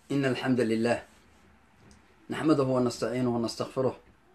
إن الحمد لله نحمده ونستعينه ونستغفره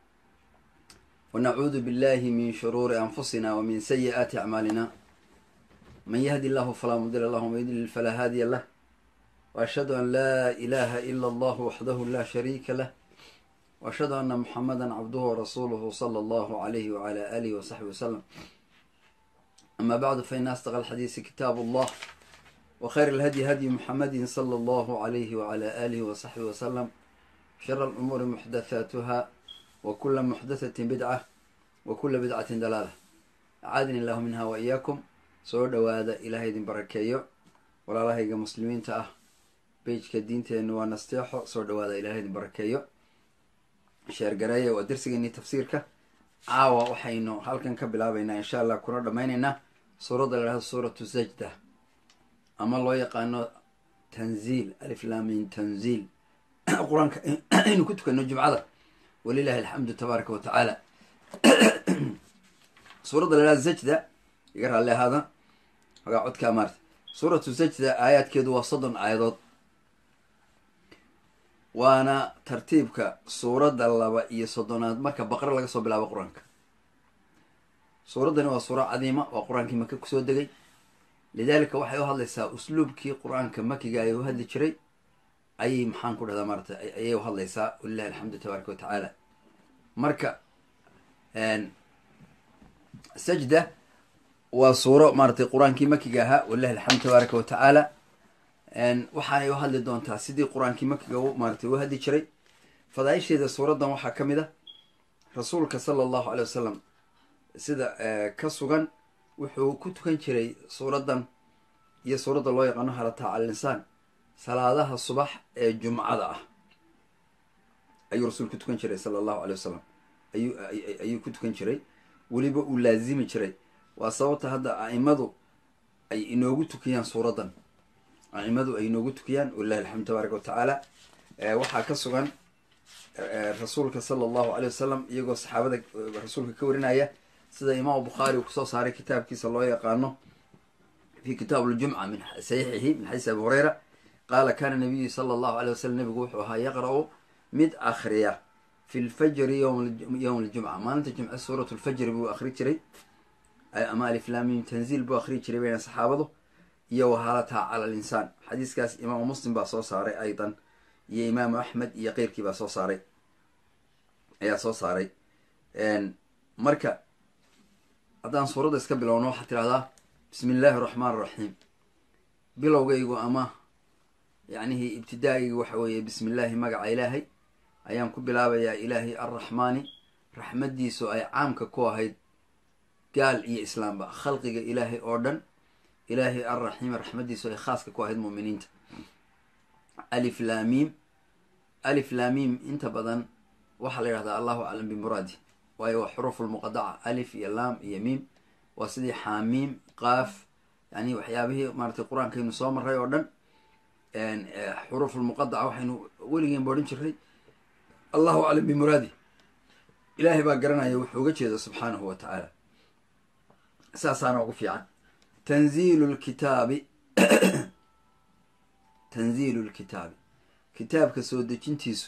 ونعوذ بالله من شرور أنفسنا ومن سيئات أعمالنا من يهدي الله فلا مضل له ومن يضلل فلا هادي له وأشهد أن لا إله إلا الله وحده لا شريك له وأشهد أن محمدا عبده ورسوله صلى الله عليه وعلى آله وصحبه وسلم أما بعد فإن أصدق الحديث كتاب الله وخير الهدي هدي محمد صلى الله عليه وعلى آله وصحبه وسلم شر الأمور محدثاتها وكل محدثة بدعة وكل بدعة دلالة أعاذني الله منها وإياكم soo dhowaada ilaahay idin barakeeyo walaalahayga muslimiinta ah beijka diinteennu waa nasteexo soo dhowaada ilahay idin barakeeyo sheergareeya waa darsigeennii tafsiirka caawa waxaynu halkan ka bilaabaynaa insha allah kuna dhammaynaynaa suuradda la dhahdo suuratu sajda ama loo yaqaano tanziil aliflamin tanziil qur-aanka aynu ku tukano jumcada walilahi alxamdu tabaaraka wa tacaala suuradda la dhahdo sajda iga raalli ahaada hogaa codkaa maarta suuratu sajda aayaadkeedu waa soddon aayadood waana tartiibka suuradda laba iyo soddonaad marka baqre laga soo bilaabo qur-aanka suuraddani waa suuro cadiima waa qur-aankii maka kusoo degay lidaalika waxay u hadlaysaa usluubkii qur-aanka makiga ay u hadli jiray ayay maxaan ku dhahdaa maarata ayay u hadlaysaa walilahi alxamdu tabaaraka wa tacaala marka sajda waa suuro maaratay qur-aankii makiga ahaa walilahi alxamdu tabaaraka wa tacaala waxaanay u hadli doontaa sidii qur-aankii makiga maaratay u hadli jiray fadaaisheeda suuraddan waxaa ka mid a rasuulka sala allahu aley wasalam sida ka sugan wuxuu ku tukan jiray suuraddan iyo suuradda loo yaqaano halataa cala linsaan salaadaha subax ee jumcada ah ayuu rasuul ku tukan jiray sala allahu aley wasalam ayuu ayuu ku tukan jiray weliba uu laazimi jiray waa sababta hadda a'imadu ay inoogu tukiyaan suuraddan a'imadu ay inoogu tukiyaan walilahi alxamdu tabaaraka wa tacaala waxaa ka sugan rasuulka sala allahu aley wasalam iyagoo saxaabada rasuulka ka warinaya sida imaamu bukhaari uu kusoo saaray kitaabkiisa loo yaqaano fi kitaab ljumca min saxiixihi min xadiis abi hureyra qaala kana nabiyu sala allahu aley wasalam nabigu wuxuu ahaa yaqra-u mid akhriya fi lfajri yowm aljumca maalinta jumce suurat lfajri buu akhri jiray ama aliflaamim tanziil buu akhriyi jiray bayna saxaabadu iyo wahalataa cala linsaan xadiiskaas imaamu muslim baa soo saaray aydan iyo imaamu axmed iyo keyrkii baa soo saaray ayaa soo saaray marka haddaan suuradda iska bilowno waxaad tidhahdaa bismi illaahi araxmaan araxiim bilowgaygu ama yacnihii ibtidaa'aygu waxa weeye bismi illaahi magaca ilaahay ayaan ku bilaabayaa ilaahay arraxmaani raxmaddiisu ay caamka ku ahayd gaal iyo islaamba khalqiga ilaahay oo dhan ilaahay arraxiim raxmaddiisu ay khaaska ku ahayd muuminiinta alif laamiim alif laamiim inta badan waxaa la yidhahdaa allahu aclam bimuraadi waayo waa xuruuf lmuqadaca alif iyo laam iyo miim waa sidii xaamiim qaaf yani waxyaabihii maaratay qur-aankaynu soo maray oo dhan xuruuf lmuqadaca waxaynu weligeen ba odhan jiray allahu aclam bimuraadi ilaahay baa garanaya wuxuu uga jeeda subxaanahu wa tacaala saasaana ugu fiican tanziilu lkitaabi tanziilu lkitaabi kitaabka soo dejintiisu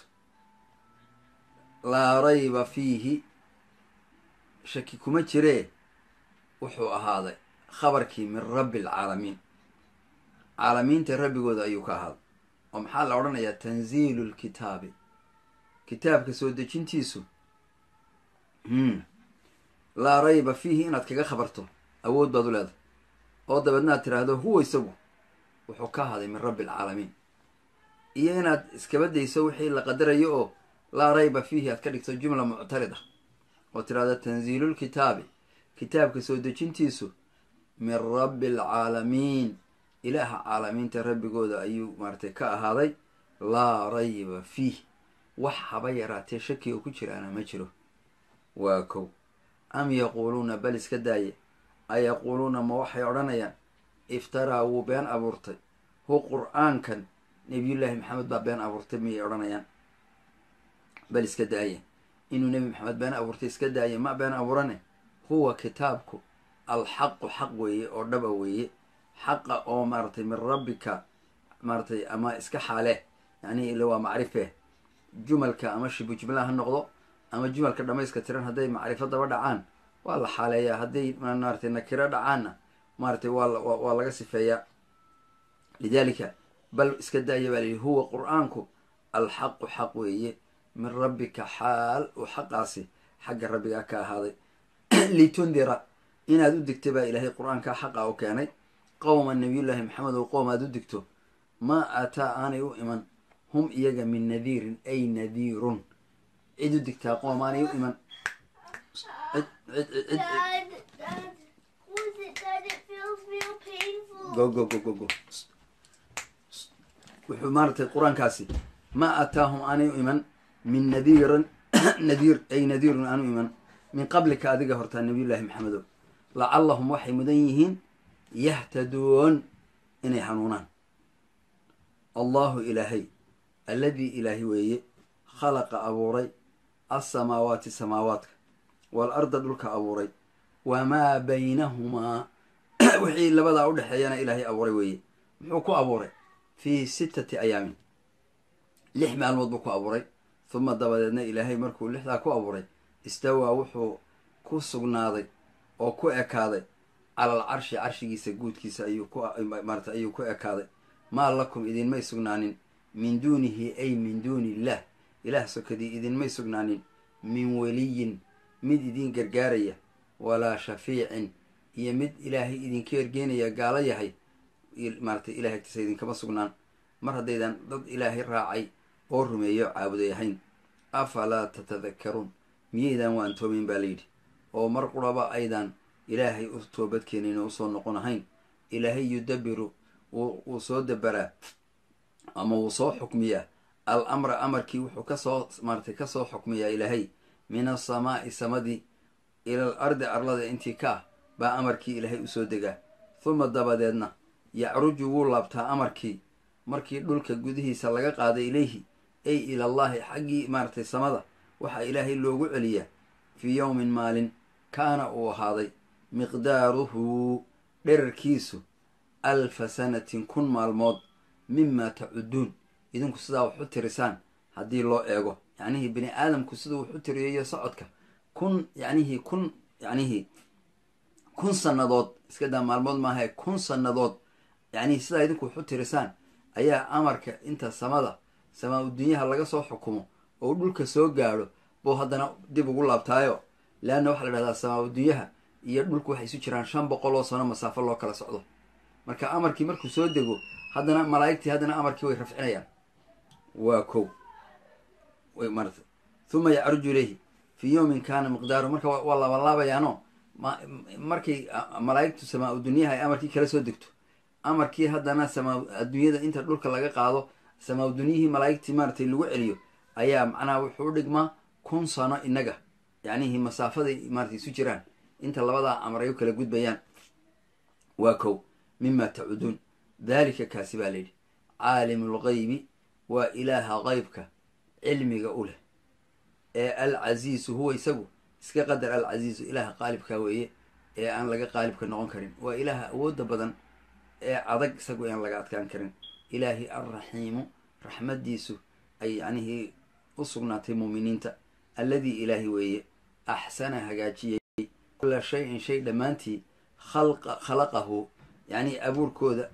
laa rayba fiihi shaki kuma jiree wuxuu ahaaday khabarkii min rabbi alcaalamiin caalamiinta rabbigooda ayuu ka ahaaday oo maxaa la odhanayaa tanziilu lkitaabi kitaabka soo dejintiisu laa rayba fiihi inaad kaga khabarto awood baad u leedahay oo dabeednaad tiraahdo huwa isagu wuxuu ka ahaaday min rabbi alcaalamiin iyo inaad iskabadayso wixii la qadarayo oo laa rayba fiihi aad ka dhigto jumla muctarida oo tirahdo tanziilulkitaabi kitaabka soo dejintiisu min rabbi alcaalamiin ilaaha caalamiinta rabbigooda ayuu maaratay ka ahaaday laa rayba fiih wax haba yaraatee shaki oo ku jiraana ma jiro waa kow am yaquuluuna bal iska daaye a yaquuluuna ma waxay odhanayaan iftaraa wuu been abuurtay hu qur-aankan nebiyullaahi maxamed baa been abuurtay miyay odhanayaan bal iska daaye inuu nebi maxamed been abuurtay iska daaye ma been abuurane huwa kitaabku alxaqu xaq weeye oo dhaba weeye xaqa oo maaratay min rabbika maaratay ama iska xaale yani ile waa macrife jumalka ama shibu jumla ha noqdo ama jumalka dhamayska tiran hadday macrifo daba dhacaan waa la xaaleeyaa hadday maaratay nakiro dhacaanna maaratay waa waa laga sifeeyaa lidalika bal iska daaya baa layihi huwa qur-aanku alxaqu xaq weeye min rabbika xaal uu xaqaasi xagga rabbigaa ka ahaaday litundira inaad u digta baa ilaahay qur-aankaa xaqa u keenay qowma nabiyullaahi maxamed oo qowm aad u digto maa aataa aanay u iman hum iyaga min nadiirin ay nadiirun cid u digtaa qoom aanay u iman go go go go go wuxuu maaratay qur-aankaasi ma aataahum aanay u iman min nadiirin nadiir ay nadiirun aan u iman min qablika adiga hortaa nabiyullaahi maxamedo lacallahum waxay mudan yihiin yahtaduun inay hanuunaan allahu ilaahay alladii ilaahi weeye khalaqa abuuray alsamaawaati samaawaadka wal arda dhulka abuuray wamaa baynahumaa wixii labadaa udhexeeyana ilaahay abuuray weeye muxuu ku abuuray fii sittati ayaamin lix maalmood buu ku abuuray huma dabadeedna ilaahay markuu lixdaa ku abuuray istawaa wuxuu ku sugnaaday oo ku ekaaday calal carshi carshigiisa guudkiisa ayuu ku maarata ayuu ku ekaaday maa lakum idinmay sugnaanin min duunihi ay min duuni illaah ilaah sokadii idinmay sugnaanin min weliyin mid idin gargaaraya walaa shafiicin iyo mid ilaahay idinka ergeynaya gaalo yahay maaratay ilahay agtiisa idinkama sugnaan mar haddaydan dad ilaahay raacay oo rumeeyo caabuday ahayn afalaa tatadakkaruun miyaydan waan toomin baa layidhi oo mar quraba aydan ilaahay u toobadkeenin oo usoo noqon ahayn ilaahay yudabiru wuu soo dabaraa ama wuu soo xukmiyaa al amra amarkii wuxuu kasoo maaratay kasoo xukmiyaa ilaahay min asamaa'i samadii ilal ardi arlada intii ka ah baa amarkii ilaahay usoo degaa huma dabadeedna yacruju wuu laabtaa amarkii markii dhulka gudihiisa laga qaaday ilayhi ay ilallaahi xaggii maaratay samada waxaa ilaahay loogu celiyaa fii yowmin maalin kaana uu ahaaday miqdaaruhu dherarkiisu alfa sanatin kun maalmood mimaa tacuduun idinku sidaa wax u tirisaan haddii loo eego yacnihii bini aadamku siduu wax u tiriyayo socodka kun yacnihii kun yacnihii kun sannadood iska daa maalmood maahae kun sannadood yacnihii sidaa idinku wax u tirisaan ayaa amarka inta samada samaa udunyaha laga soo xukumo oo dhulka soo gaadho buu haddana dib ugu laabtaayo leanna waxaa la dhahdaa samaa udunyaha iyo dhulku waxay isu jiraan shan boqol oo sano masaafo loo kala socdo marka amarkii markuu soo dego haddana malaa'igtii haddana amarkii way rafcinayaan waa kow way marata huma yacruju ilayhi fii yowmin kaana miqdaaru marka waa laabalaabayaano markay malaa'igtu samaa udunyaha ay amarkii kala soo degto amarkii haddana samaa adduunyada inta dhulka laga qaado samaa udunyihii malaa'igtii maaratay lagu celiyo ayaa macnaha wuxuu u dhigmaa kun sano innaga yacnihii masaafaday maaratay isu jiraan inta labadaa amar ay u kala gudbayaan waa kow mima tacuduun daalika kaasi baa layidhi caalimu lgaybi waa ilaaha qeybka cilmiga u leh ee alcasiisu huwa isagu iska qadar alcasiisu ilaaha qaalibka weeye ee aan laga qaalibka noqon karin waa ilaaha awoodda badan ee adag isagu aan laga adkaan karin ilaahi alraxiimu raxmaddiisu ay yacnihii u sugnaatay muuminiinta alladii ilaahi weeye axsana hagaajiyey kula shay-in shay dhammaantii khalqa khalaqahu yacnii abuurkooda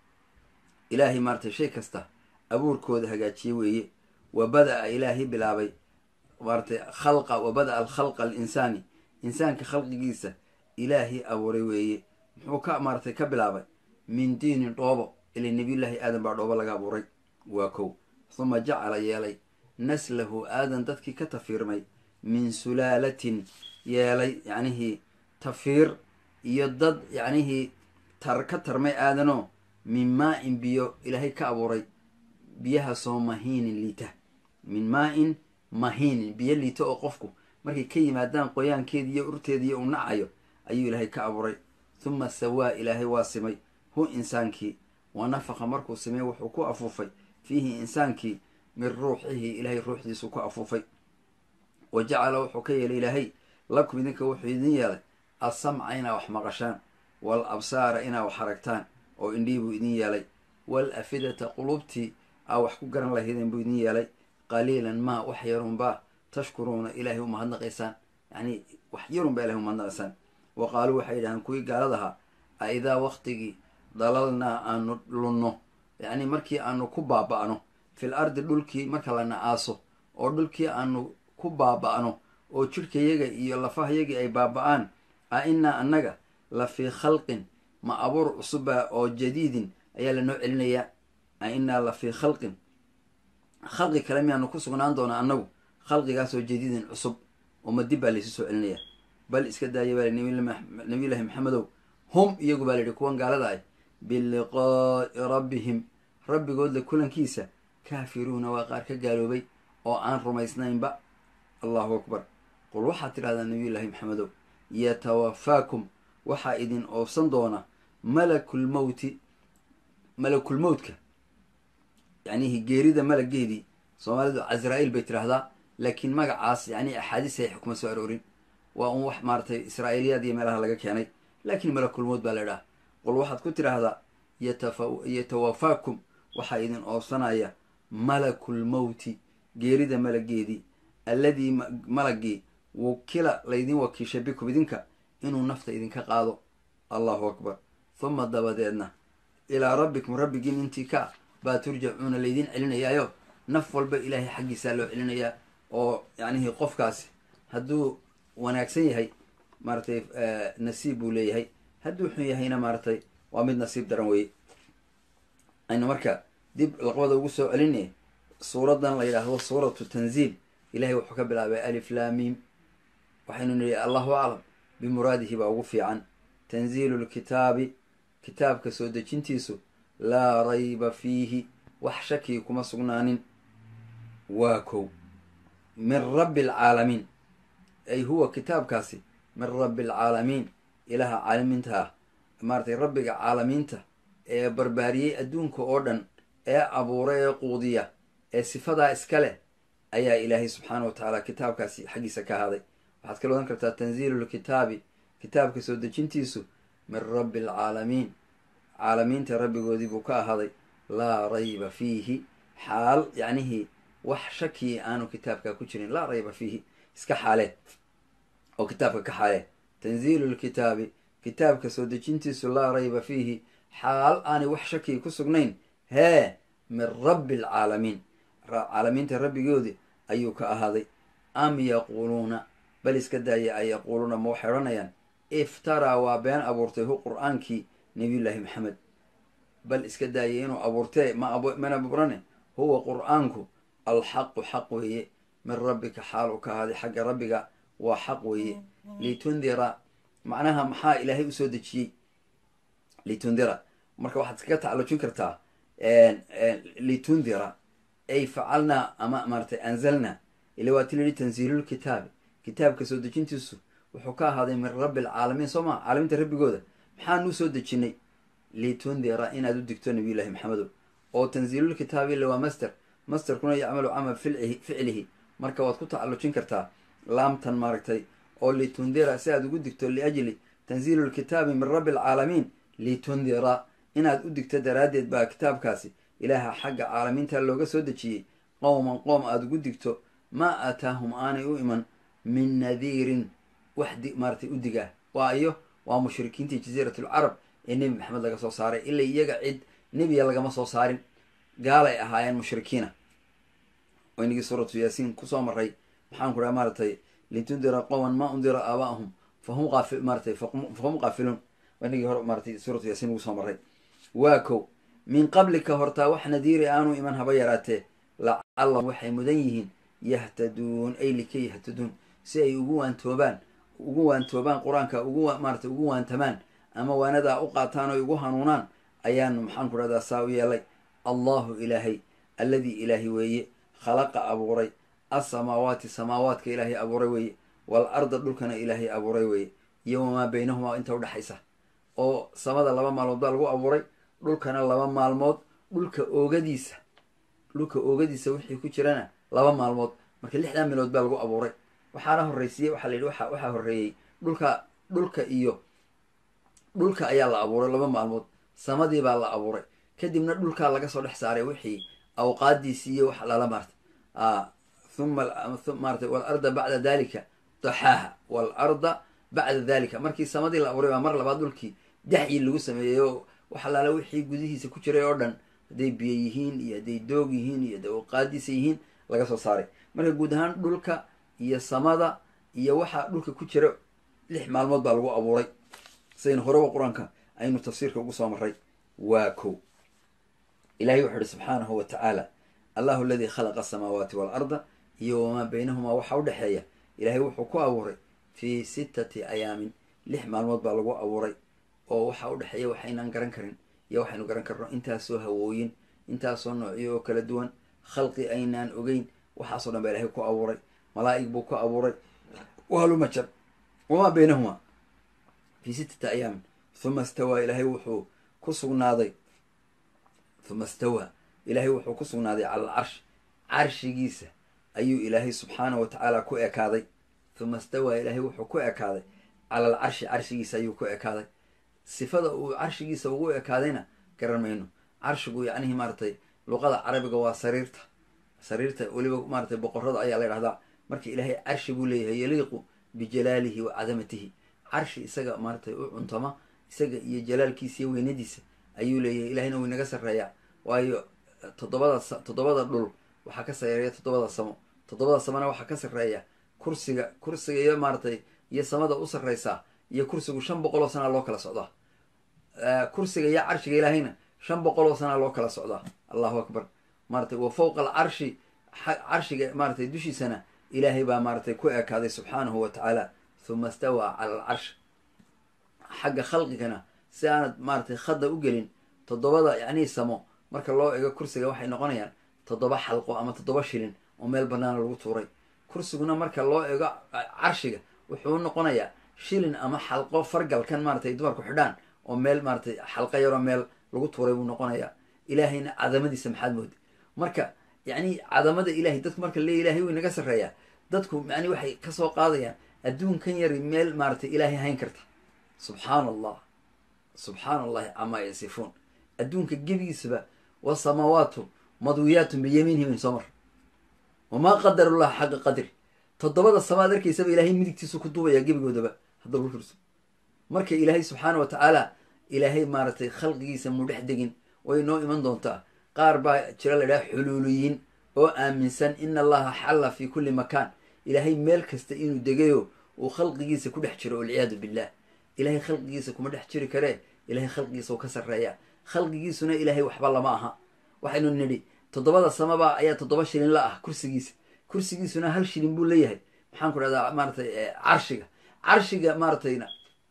ilaahay maaratay shay kasta abuurkooda hagaajiye weeye wa bada-a ilaahay bilaabay maaratay khalqa wa bada-a alkhalqa alinsaani insaanka khalqigiisa ilaahay abuuray weeye muxuu ka maaratay ka bilaabay min diinin dhoobo ila nebiyullaahi aadan baa dhoobo laga abuuray waa kow huma jacala yeelay naslahu aadan dadkii ka tafiirmay min sulaalatin yeelay yacnihii tafiir iyo dad yacnihii tar ka tarmay aadanoo min maa-in biyo ilaahay ka abuuray biyahaasoo mahiinin liita min maa-in mahiinin biyo liita oo qofku markay ka yimaadaan qoyaankeedi iyo urteediiyo u nacayo ayuu ilaahay ka abuuray huma sawaa ilaahay waa simay hu insaankii wa nafaqa markuu simay wuxuu ku afuufay fiihi insaankii min ruuxihi ilaahay ruuxdiisu ku afuufay wa jacala wuxuu ka yeelay ilaahay lakum idinka wuxuu idin yeelay assamca inaa wax maqashaan wal absaara inaa wax aragtaan oo indhihii buu idin yeelay wal afidata qulubtii aa wax ku garan lahaydeen buu idin yeelay qaliilan maa wax yarunbaa tashkuruuna ilaahay umahadnaqaysaan yacni wax yarunbaa ilahay umahadnaqaysaan wa qaaluu waxay yidhahdeen kuwii gaaladahaa a idaa waktigii dalalnaa aanu lunno yacni markii aanu ku baaba'no fil ardi dhulkii marka la na-aaso oo dhulkii aanu ku baaba'no oo jidhkayaga iyo lafahayagii ay baaba-aan a innaa annaga la fii khalqin ma abuur cusuba oo jadiidin ayaa lanoo celinayaa a innaa la fii khalqin khalqi kale miyaanu ku sugnaan doonaa annagu khalqigaasoo jadiidin cusub oo ma dib baa laysu soo celinaya bal iska daaya baa nabiyullaahi maxamedow hum iyagu baa layidhi kuwan gaalada ah biliqaa'i rabbihim rabbigoodla kulankiisa kaafiruuna waa qaar ka gaaloobay oo aan rumaysnaynba allahu akbar qul waxaad tidhahdaa nabiyullaahi maxamedow yatawafaakum waxaa idin oobsan doona malakulmowti malakulmowtka yacnihi geerida malageedii soomaalidu casraa-il bay tidhaahdaa laakiin magacaas yacni axaadiis ay xukuma soo aroorin waa un wax maaratay israa'iiliyaad iyo meelaha laga keenay laakiin malakulmowt baa la idhaha qul waxaad ku tidhaahdaa yatawafaakum waxaa idin oobsanaya malakulmowti geerida malageedii alladii malagii wukila laydin wakiishay bikum idinka inuu nafta idinka qaado allahu akbar huma dabadeedna ilaa rabbikum rabbigiin intii ka baa turjacuuna laydin celinayaayo naf walba ilaahay xaggiisaa loo celinayaa oo yacnihii qofkaasi hadduu wanaagsan yahay maaratay nasiib buu leeyahay hadduu xun yahayna maaratay waa mid nasiib daran weye aynu marka dib laqbada ugu soo celinay suuradan la yidhaahdo suuratu tanziil ilahay wuxuu ka bilaabay alif laamiim waxaynu nihi allahu aclam bimuraadihi baa ugu fiican tanziilu lkitaabi kitaabka soo dejintiisu laa rayba fiihi wax shakii kuma sugnaanin waa kow min rabbi alcaalamiin ay huwa kitaabkaasi min rabbi alcaalamiin ilaaha caalamiinta ah maaratay rabbiga caalamiinta ee barbaariyey adduunka oo dhan ee abuura ee quudiya ee sifadaa iska leh ayaa ilaahay subxaana wa tacaala kitaabkaasi xaggiisa ka ahaaday waxaad kala odan kartaa tanziilu lkitaabi kitaabka soo dejintiisu min rabbi alcaalamiin caalamiinta rabbigoodii buu ka ahaaday laa rayba fiihi xaal yacnihii wax shakii aanu kitaabka ku jirin laa rayba fiihi iska xaalee oo kitaabka ka xaalee tanziilu lkitaabi kitaabka soo dejintiisu laa rayba fiihi xaal aanay wax shakii ku sugnayn hee min rabbi alcaalamiin caalamiinta rabbigoodii ayuu ka ahaaday am yaquuluuna bal iska daaya ay yaquuluuna ma waxay odhanayaan iftaraa waa been abuurtay hu qur-aankii nabiyullaahi maxamed bal iska daaya inuu abuurtee ma mana abuurane huwa qur-aanku alxaqu xaq weeye min rabbika xaal u ka ahaaday xagga rabbiga waa xaq weeye litundira macnaha maxaa ilaahay usoo dejiyey litundira marka waxaad iskaga tacalujin kartaa litundira ay facalnaa ama maaratay anzalnaa ila waa ti la yihi tanziilulkitaabi kitaabka soo dejintiisu wuxuu ka ahaaday min rabbi alcaalamiin soo maa caalamiinta rabbigooda maxaanu soo dejinay litundira inaad u digto nabiyullahi maxamedow oo tanziilulkitaabi illa waa master masterkuna yacmalu camal filcihi ficlihi marka waad ku tacalujin kartaa laamtan maaragtay oo litundira si aad ugu digto liajli tanziilulkitaabi min rabbi alcaalamiin litundira inaad u digto daraaddeed baa kitaabkaasi ilaaha xagga caalamiinta looga soo dejiyey qowman qoom aada ugu digto maa aataahum aanay u iman min nadiirin wax di maaratay u digaa waa iyo waa mushrikiintii jasiiratulcarab ee nebi maxamed laga soo saaray ila iyaga cid nebiya lagama soo saarin gaalay ahaayeen mushrikiina oo inagii suuratu yaasiin kusoo maray maxaan ku dhaha maaratay litundira qowman maa undira aabaahum fahum qaafi maaratay fahum qaafiluun waa inagii hore maaratay suuratu yaasiin ugu soo maray waa kow min qablika hortaa wax nadiiri aanu iman haba yaraatee lacallahum waxay mudan yihiin yahtaduun ay likay yahtaduun si ay ugu waantoobaan ugu waantoobaan qur-aanka ugu maaratay ugu waantamaan ama waanadaa u qaataan oy ugu hanuunaan ayaanu maxaan ku dhahdaa saa u yeelay allahu ilaahay alladii ilaahi weeye khalaqa abuuray alsamaawaati samaawaadka ilaahay abuuray weeye wal arda dhulkana ilaahay abuuray weeye iyo wamaa baynahumaa inta udhexaysa oo samada laba maalmood baa lagu abuuray dhulkana laba maalmood dhulka oogadiisa dhulka oogadiisa wixii ku jirana laba maalmood marka lixdan milood baa lagu abuuray waxaana horreysiiyey waxaa la yidhi waxa waxaa horreeyey dhulka dhulka iyo dhulka ayaa la abuuray laba maalmood samadii baa la abuuray kadibna dhulkaa laga soo dhex saaray wixii awqaadiisi iyo wax lala maarta uma maarata walarda bacda dalika daxaaha waalarda bacda dalika markii samadii la abuuray baa mar labaad dhulkii daxyi lagu sameeyeyo wax alaala wixii gudihiisa ku jiray oo dhan hadday biyo yihiin iyo hadday doog yihiin iyo hadday awqaadiisa yihiin laga soo saaray marka guud ahaan dhulka iyo samada iyo waxaa dhulka ku jira lix maalmood baa lagu abuuray sidaynu horeba qur-aanka aynu tafsiirka ugu soo maray waa kow ilahay wuxuu ihi subxaanahu wa tacaala allahu aladii khalaqa asamaawaati waalarda iyo wamaa baynahumaa waxa u dhexeeya ilaahay wuxuu ku abuuray fii sittati ayaamin lix maalmood baa lagu abuuray oo waxa u dhexeeya waxaynaan garan karin iyo waxaynu garan karno intaasoo hawooyin intaasoo noocyo oo kala duwan khalqi aynaan ogeyn waxaasoo dhan baa ilahay ku abuuray malaa'ig buu ku abuuray wahalumajar wamaa baynahumaa fii sittati ayaamin huma istawaa ilaahay wuxuu ku sugnaaday huma istawaa ilaahay wuxuu ku sugnaaday cala alcarsh carshigiisa ayuu ilaahay subxaanahu wa tacaala ku ekaaday huma istawaa ilaahay wuxuu ku ekaaday cala alcarshi carshigiisa ayuu ku ekaaday sifada uu carshigiisa ugu ekaadayna garan mayno carshigu yacnihii maaratay luqada carabiga waa sariirta sariirta weliba maaratay boqorada ayaa la ydhahdaa marka ilaahay carshi buu leeyahay yaliiqu bijalaalihi wa cadamatihi carshi isaga maaratay u cuntama isaga iyo jalaalkiisa iyo weynadiisa ayuu leeyahay ilahayna wuu inaga sarreeyaa waayo toddobada toddobada dhul waxaa ka sareeya toddobada samo toddobada samona waxaa ka sarreeya kursiga kursiga iyo maaratay iyo samada u sarreysaa iyo kursigu shan boqol oo sanaa loo kala socdaa kursiga iyo carshiga ilaahayna shan boqol oo sanaa loo kala socdaa allahu akbar maaratay wa fowqa alcarshi carshiga maaratay dushiisana ilaahay baa maaratay ku ekaaday subxaanahu wa tacaala huma istawaa cala alcarsh xagga khalqigana si aanad maaratay khadda u gelin toddobada yacnii samo marka loo ego kursiga waxay noqonayaan toddoba xalqo ama toddoba shilin oo meel banaana lagu tuuray kursiguna marka loo ego carshiga wuxuu noqonayaa shilin ama xalqo fargalkan maaratay dumarku xidhaan oo meel maaratay xalqa yaroo meel lagu tuuray buu noqonayaa ilaahayna cadamadiisa maxaad moodi marka yacni cadamada ilahay dadku marka le ilahay wuu inaga sarreeyaa dadku yani waxay kasoo qaadayaan adduunkan yari meel maaratay ilaahay hayn karta subxaana allah subxaana allahi camaa yasifuun adduunka gebigiisaba wasamaawaatu madwiyaatun biyamiinihi min soo mar wamaa qadarullah xaqa qadri toddobada samaad arkaysaba ilaahay midigtiisu ku duubayaa gebigoodaba hadda lurso marka ilaahay subxaana wa tacaala ilaahay maaratay khalqigiisa mu dhex degin way noo iman doontaa qaar baa jira la idhaha xuluuliyiin oo aaminsan ina allaha xalla fi kulli makaan ilaahay meel kasta inuu degayo uu khalqigiisa ku dhex jiro walciyaadu billah ilaahay khalqigiisa kuma dhex jiri karee ilahay khalqigiisa u ka sarreeya khalqigiisuna ilaahay waxba lama aha waxaynu nidhi toddobada samaba ayaa toddoba shilin la ah kursigiisa kursigiisuna hal shilin buu leeyahay maxaan ku dhahdaa maaratay carshiga carshiga maaratayna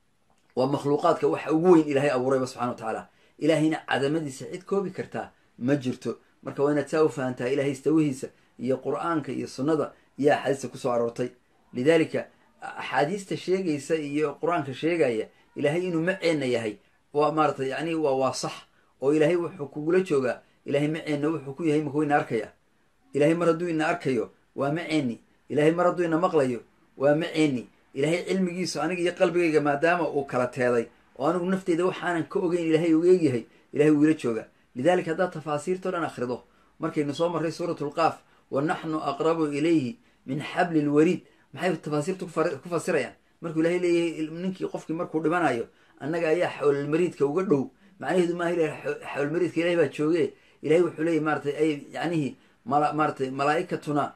waa makhluuqaadka waxa ugu weyn ilaahay abuurayba subxana wa tacaala ilaahayna cadamadiisa cid koobi kartaa ma jirto marka waa inaad saa u fahantaha ilahay istawihiisa iyo qur-aanka iyo sunnada iyo axaadiista kusoo aroortay lidaalika axaadiista sheegaysa iyo qur-aanka sheegaya ilaahay inuu maceenna yahay waa maaratay yani waa waa sax oo ilaahay wuxuu kugula joogaa ilahay maceenna wuxuu ku yahay makuu ina arkaya ilahay mar hadduu ina arkayo waa maceeni ilahay mar hadduu ina maqlayo waa maceeni ilaahay cilmigiisu aniga iyo qalbigayga maadaama uu kala teeday oo anigu nafteyda waxaanan ka ogeyn ilaahay uga egyahay ilahay wuu ila joogaa lidalika haddaad tafaasiirtao dhan akhrido markaynu soo marray suuratu lqaaf wa naxnu aqrabu ilayhi min xabli lwariid maxay tafaasiirtu ku fasirayaan markuu ilahay leeyahay ninkii qofkii markuu dhimanayo annaga ayaa xawlalmariidka uga dhow macnaheedu maaha ila xawlalmariidka ilahay baa jooge ilahay wuxuu leeyahy maaratay ay yacnihii mala maaratay malaaikatuna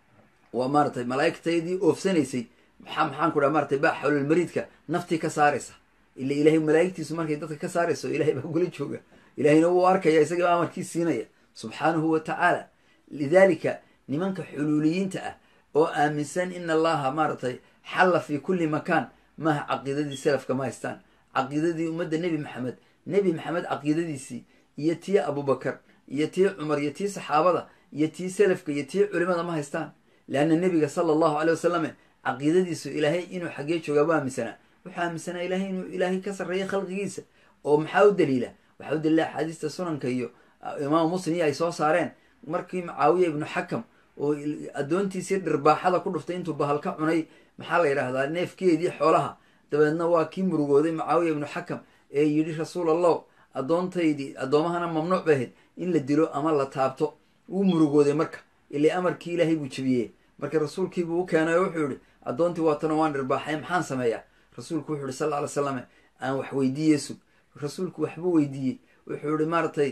waa maaratay malaaigtaydii oofsanaysay maxaa maxaan ku dhaha maaratay baa xawlalmariidka naftii ka saaraysa ila ilahay malaa'igtiisu markay dadka ka saarayso ilahay baa gula jooga ilahayna wuu arkaya isaga amarkii siinaya subxaanahu wa tacaala lidaalika nimanka xuluuliyiinta ah oo aaminsan in allaha maaratay xalla fi kulli makaan maaha caqiidadii salafka ma haystaan caqiidadii ummadda nebi maxamed nebi maxamed caqiidadiisii iyo tii abubakar iyo tii cumar iyo tii saxaabada iyo tii salafka iyo tii culimada ma haystaan leanna nebiga sala allahu aley wasalame caqiidadiisu ilaahay inuu xaggee joogaa bu aaminsanaa wuxuu aaminsanaa ilahay inuu ilaahay ka sarreeya khalqigiisa oo maxaa u daliila waxaa u daliila axaadiista sunanka iyo imaamu muslim iyo ay soo saareen markii mucaawiya ibnu xakam oo addoontiisii dhirbaaxada ku dhuftay intuu bahal ka cunay maxaa la yidhaahdaa neefkeedii xoolaha dabeedna waa kii murugooday mucaawiya ibnu xakam ee yidhi rasuul allah addoontaydii addoomahana mamnuuc bay ahayd in la dilo ama la taabto wuu murugooday marka ilai amarkii ilaahay buu jebiyey marka rasuulkiibuu u keenay oo wuxuu yihi addoontii waatana waan dhirbaaxay maxaan sameeyaa rasuulku wuxu yihi sal ly slam aan wax weydiiye sug rasuulku waxbuu weydiiyey wuxuu yihi maaratay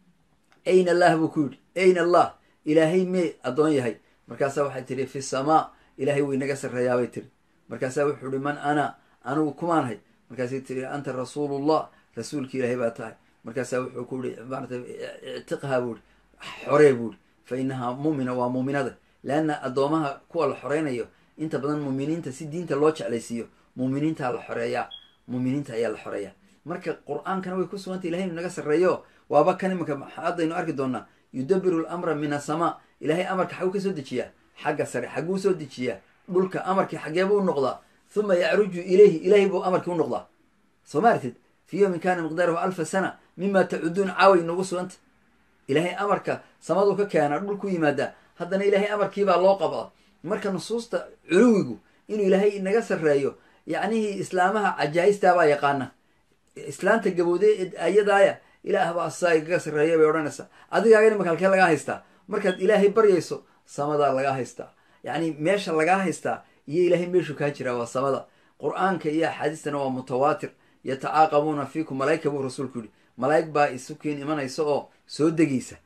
ayn allah buu ku yidhi ayn allah ilaahay mee addoon yahay markaasaa waxay tihi fi samaa ilaahay way naga sarreeyaabay tiri markaasaa wuxuu yihi man ana anigu kumaanahay markaasay tiri anta rasuulullah rasuulki ilaahay baa tahay markaasaa wuxuu ku yihi maaratay ictiqhaa buu ihi xoree buu ihi fa inahaa muumina waa muuminada leanna addoomaha kuwa la xoreynayo inta badan muuminiinta si diinta loo jeclaysiiyo muuminiintaa la xoreeyaa muuminiinta ayaa la xoreeyaa marka qur-aankana way ku sugantay ilahay inu naga sarreeyo waaba kan imanka haddaynu arki doonaa yudabiru lamra min asamaa ilaahay amarka xaguu ka soo dejiyaa xagga sare xaguu soo dejiyaa dhulka amarkii xageebuu u noqdaa huma yacruju ilayhi ilahay buu amarkii u noqdaa soo ma artid fi yowmin kana miqdaaruhu alfa sana mima tacuduun caaway nagu suganta ilaahay amarka samaduu ka keenaa dhulku yimaadaa haddana ilaahay amarkiibaa loo qabaa marka nusuusta culuwigu inuu ilaahay inaga sarreeyo yacnihii islaamaha cajaa-istaabaa yaqaana islaanta gabowde ayadaaya ilaah baa saa igaga sarreeya bay odhanaysaa adigaaga imanka halkee lagaa haystaa markaad ilaahay baryayso samadaa lagaa haystaa yacni meesha lagaa haystaa iyo ilaahay meeshuu kaa jiraa waa samada qur-aanka iyo axaadiistana waa mutawaatir yatacaaqabuuna fiikum malaa'ika buu rasuulku yihi malaa'ig baa isukiin imanaysa oo soo degaysa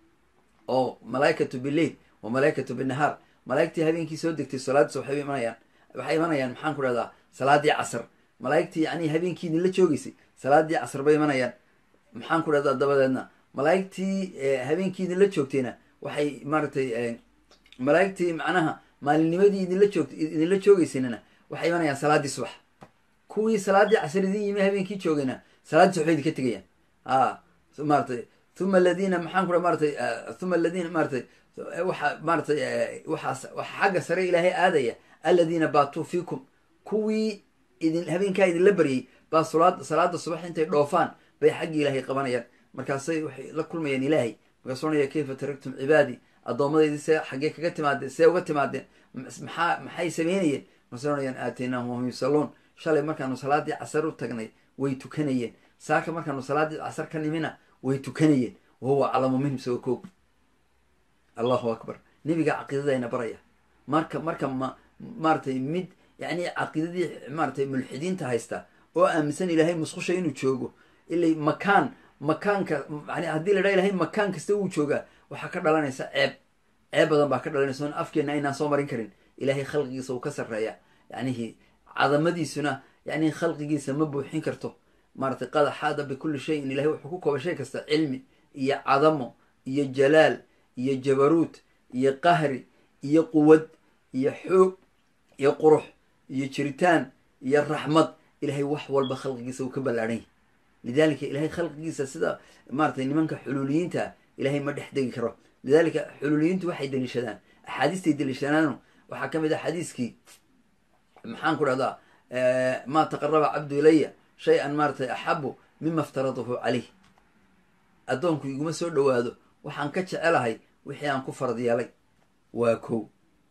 oo malaaikatu bileil wa malaaikatu binahaar malaa'igtii habeenkii soo degtay salaadiis waxay imanayaan waxay imanayaan maxaan ku dhahdaa salaadii casr malaa'igtii yacni habeenkii idinla joogeysay salaadii casr bay imanayaan maxaan ku dhahdaa dabadeedna malaa'igtii habeenkii idinla joogtayna waxay maaratay malaa'igtii macnaha maalinnimadii idinla joog idinla joogeysanana waxay imanayaan salaadii subax kuwii salaadii casr idin yimi habeenkii joogayna salaadii subax bay idinka tegayaan a maaratay uma aladiina maxaan ku dha maaratay uma aladiina maaratay waxa maaratay waxaas waxa xagga sare ilaahay aadaya aladiina baatuu fiikum kuwii idin habeenkaa idinla baryay baa sulaad salaada subax intay dhoofaan bay xaggii ilaahay qabanayaan markaasay waxay la kulmayaan ilaahay markaasuu onaya kayfa taragtum cibaadii addoommadaydi see xaggee kaga timaadeen see uga timaadeen maxaa maxay sameynayeen markaasay onayaan aataynaahum wahum yusalluun shalay markaanu salaadii casar u tagnay way tukanayeen saaka markaanu salaadii casar ka nimina way tukanayeen wahuwa aclamu minhum sawa koog allahu akbar nebiga caqiidadayna baraya marka marka ma maaratay mid yacni caqiidadii maaratay mulxidiinta haysta oo aaminsan ilaahay musqusha inuu joogo ilay makaan makaanka yani haddii la dhaha ilahay makaan kasta wuu joogaa waxaa ka dhalanaysa ceeb ceeb badan baa ka dhalanaysa on afkeenna aynaan soo marin karin ilaahay khalqigiisa uu ka sarreeya yacnihi cadamadiisuna yacni khalqigiisa ma buuxin karto maaratay qad axaada bikulli shayin ilahay wuxuu ku koobay shay kasta cilmi iyo cadamo iyo jalaal iyo jabaruut iyo qahri iyo quwad iyo xoog iyo qurux iyo jiritaan iyo raxmad ilahay wax walba khalqigiisa uu ka ballaadhan yahy lidalika ilahay khalqigiisa sida maaratay nimanka xuluuliyiinta ilahay ma dhex degi karo lidalika xuluuliyiintu waxay daliishadaan axaadiistay daliishadaano waxaa ka mid ah xadiiskii maxaan ku dhahdaa maa taqaraba cabdu ilaya shay-an maaratay axabu mima iftaradahu caleyh addoonku iguma soo dhowaado waxaan ka jecelahay wixii aan ku farad yeelay waa kow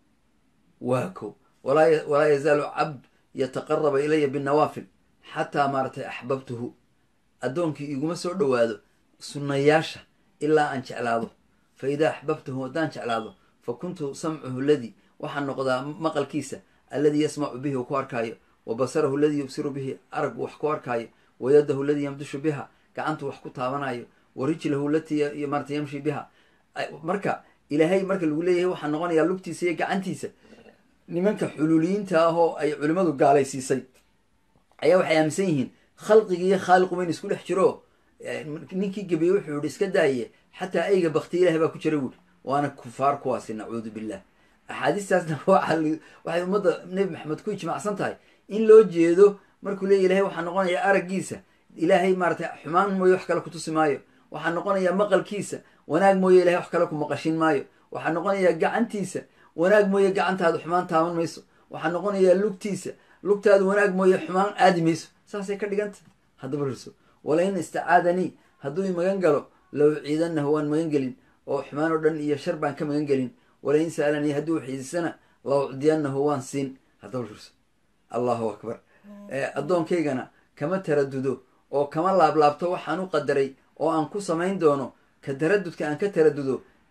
waa kow walaa yazaalu cabd yataqaraba ilaya binnawaafil xataa maaratay axbabtuhu addoonkii iguma soo dhowaado sunnayaasha ilaa aan jeclaado fa idaa axbabtuhu haddaan jeclaado fa kuntu samcuhu ladii waxaan noqdaa maqalkiisa alladii yasmacu bihi uu ku arkaayo wa basarahu aladii yubsiru bihi arag wax ku arkaayo wa yadahu aladii yamdushu biha gacantu wax ku taabanayo wa rijlahu latii maarata yamshi biha marka ilaahay marka lagu leeyahay waxaa noqonayaa lugtiisa iyo gacantiisa nimanka xuluuliyiinta ah oo ay culimmadu gaalaysiisay ayaa waxay aaminsan yihiin khalqigi iyo khaaliqu bayn isku dhex jiro ninkii gebiyey wuxuu yihi iska daaye xataa ayga baktiya ilahay baa ku jira buuri waana kufaar kuwaasi nacuudu billah axaadiistaasna waxay ummadda nebi maxamed ku ijmaacsan tahay in loo jeedo markuu leeya ilahay waxaa noqonaya araggiisa ilaahay maaratay xumaan mooye wax kale kutusi maayo waxaa noqonaya maqalkiisa wanaag mooye ilahay wax kale ku maqashin maayo waxaa noqonaya gacantiisa wanaag mooye gacantaada xumaan taaban mayso waxaa noqonayaa lugtiisa lugtaada wanaag mooye xumaan aadi mayso saasay ka dhiganta haddaba rurso walain istacaadanii hadduu magan galo low ciidanahu waan magan gelin oo xumaan oo dhan iyo shar baan ka magan gelin walain sa'alanii hadduu xiisisana low cdiyanahu waan siin haddaba rurso allahu akbar addoonkaygana kama taradudo oo kama laablaabto waxaan u qadaray oo aan ku samayn doono ka taradudka aan ka taradudo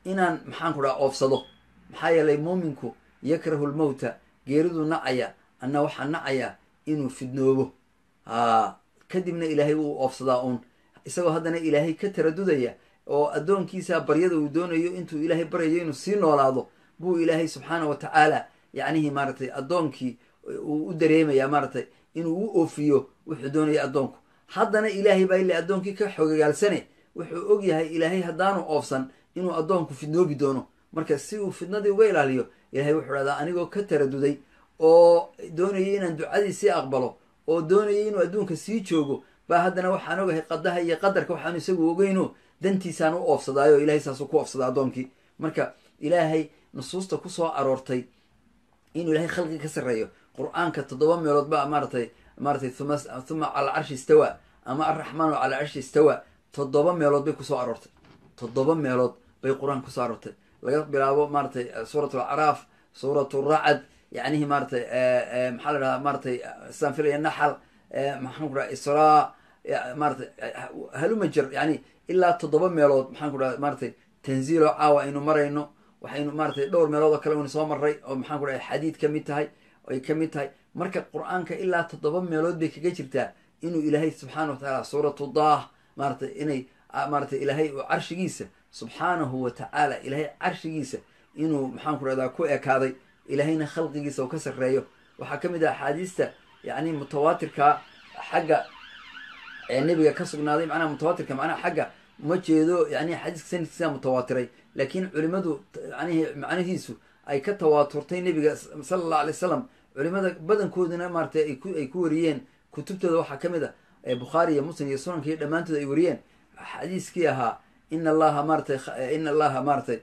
inaan maxaan ku dhaha oofsado maxaa yeelay muuminku yakrahu lmowta geeriduu nacaya anna waxaa nacaya inuu fidnoobo haa kadibna ilaahay wuu oofsadaa uun isagoo haddana ilaahay ka taradudaya oo addoonkiisa baryada uu doonayo intuu ilaahay baryayo inuu sii noolaado buu ilaahay subxaana wa tacaala yacnihii maaragtay addoonkii uu u dareemaya maaragtay inuu u oofiyo wuxuu doonaya addoonku haddana ilaahay baa ile addoonkii ka xogagaalsane wuxuu og yahay ilaahay haddaanu oofsan inuu addoonku fidnoobi doono marka si uu fidnadii uga ilaaliyo ilaahay wuxuu dhahdaa anigoo ka taraduday oo doonayay inaan ducadiisii aqbalo oo doonayay inuu adduunka sii joogo baa haddana waxaan ogahay qadaha iyo qadarka waxaanu isagu ogeyno dantiisaan u oofsadaayo ilahay saasuu ku oofsadaa addoonkii marka ilaahay nusuusta kusoo aroortay inuu ilahay khalqiga ka sarreeyo qur-aanka toddoba meelood ba maaratay maaratay uma huma cala carshi istawa ama alraxmaanu cala carshi istawa toddoba meelood bay kusoo aroortay toddoba meelood bay qur-aanka kusoo aroortay laga bilaabo maaratay suurat alacraaf suurat racad yacnihi maaratay maxaa la dhahaa maaratay saan filaya naxal maxaan ku dhaha israa maaratay halumajer yani ilaa toddoba meelood maxaan ku dhaha maaratay tanziilo caawa aynu marayno waxaynu maaratay dhowr meelood oo kale waynu soo marray oo maxaan ku dhahay xadiid ka mid tahay ay ka mid tahay marka qur-aanka ilaa toddoba meelood bay kaga jirtaa inuu ilaahay subxaana wa tacaala suuratu daah maaratay inay maaratay ilaahay uu carshigiisa subxaanahu wa tacaala ilaahay carshigiisa inuu maxaan ku dhahdaa ku ekaaday ilaahayna khalqigiisa uu ka sarreeyo waxaa ka mid ah axaadiista yacni mutawaatirka xagga ee nebiga ka sugnaaday macnaha mutawaatirka macnaha xagga ma jeedo yani xadiiska sanadkiisa mutawaatiray laakiin culimadu yani macnihiisu ay ka tawaaturtay nebiga sala allahu alay wasalam culimada badankooduna maaratay ay ku ay ku wariyeen kutubtooda waxaa ka mid a bukhaari iyo muslim iyo sunanka iyo dhammaantood ay wariyeen xadiiskii ahaa ina allaha maaratay ina allaha maaratay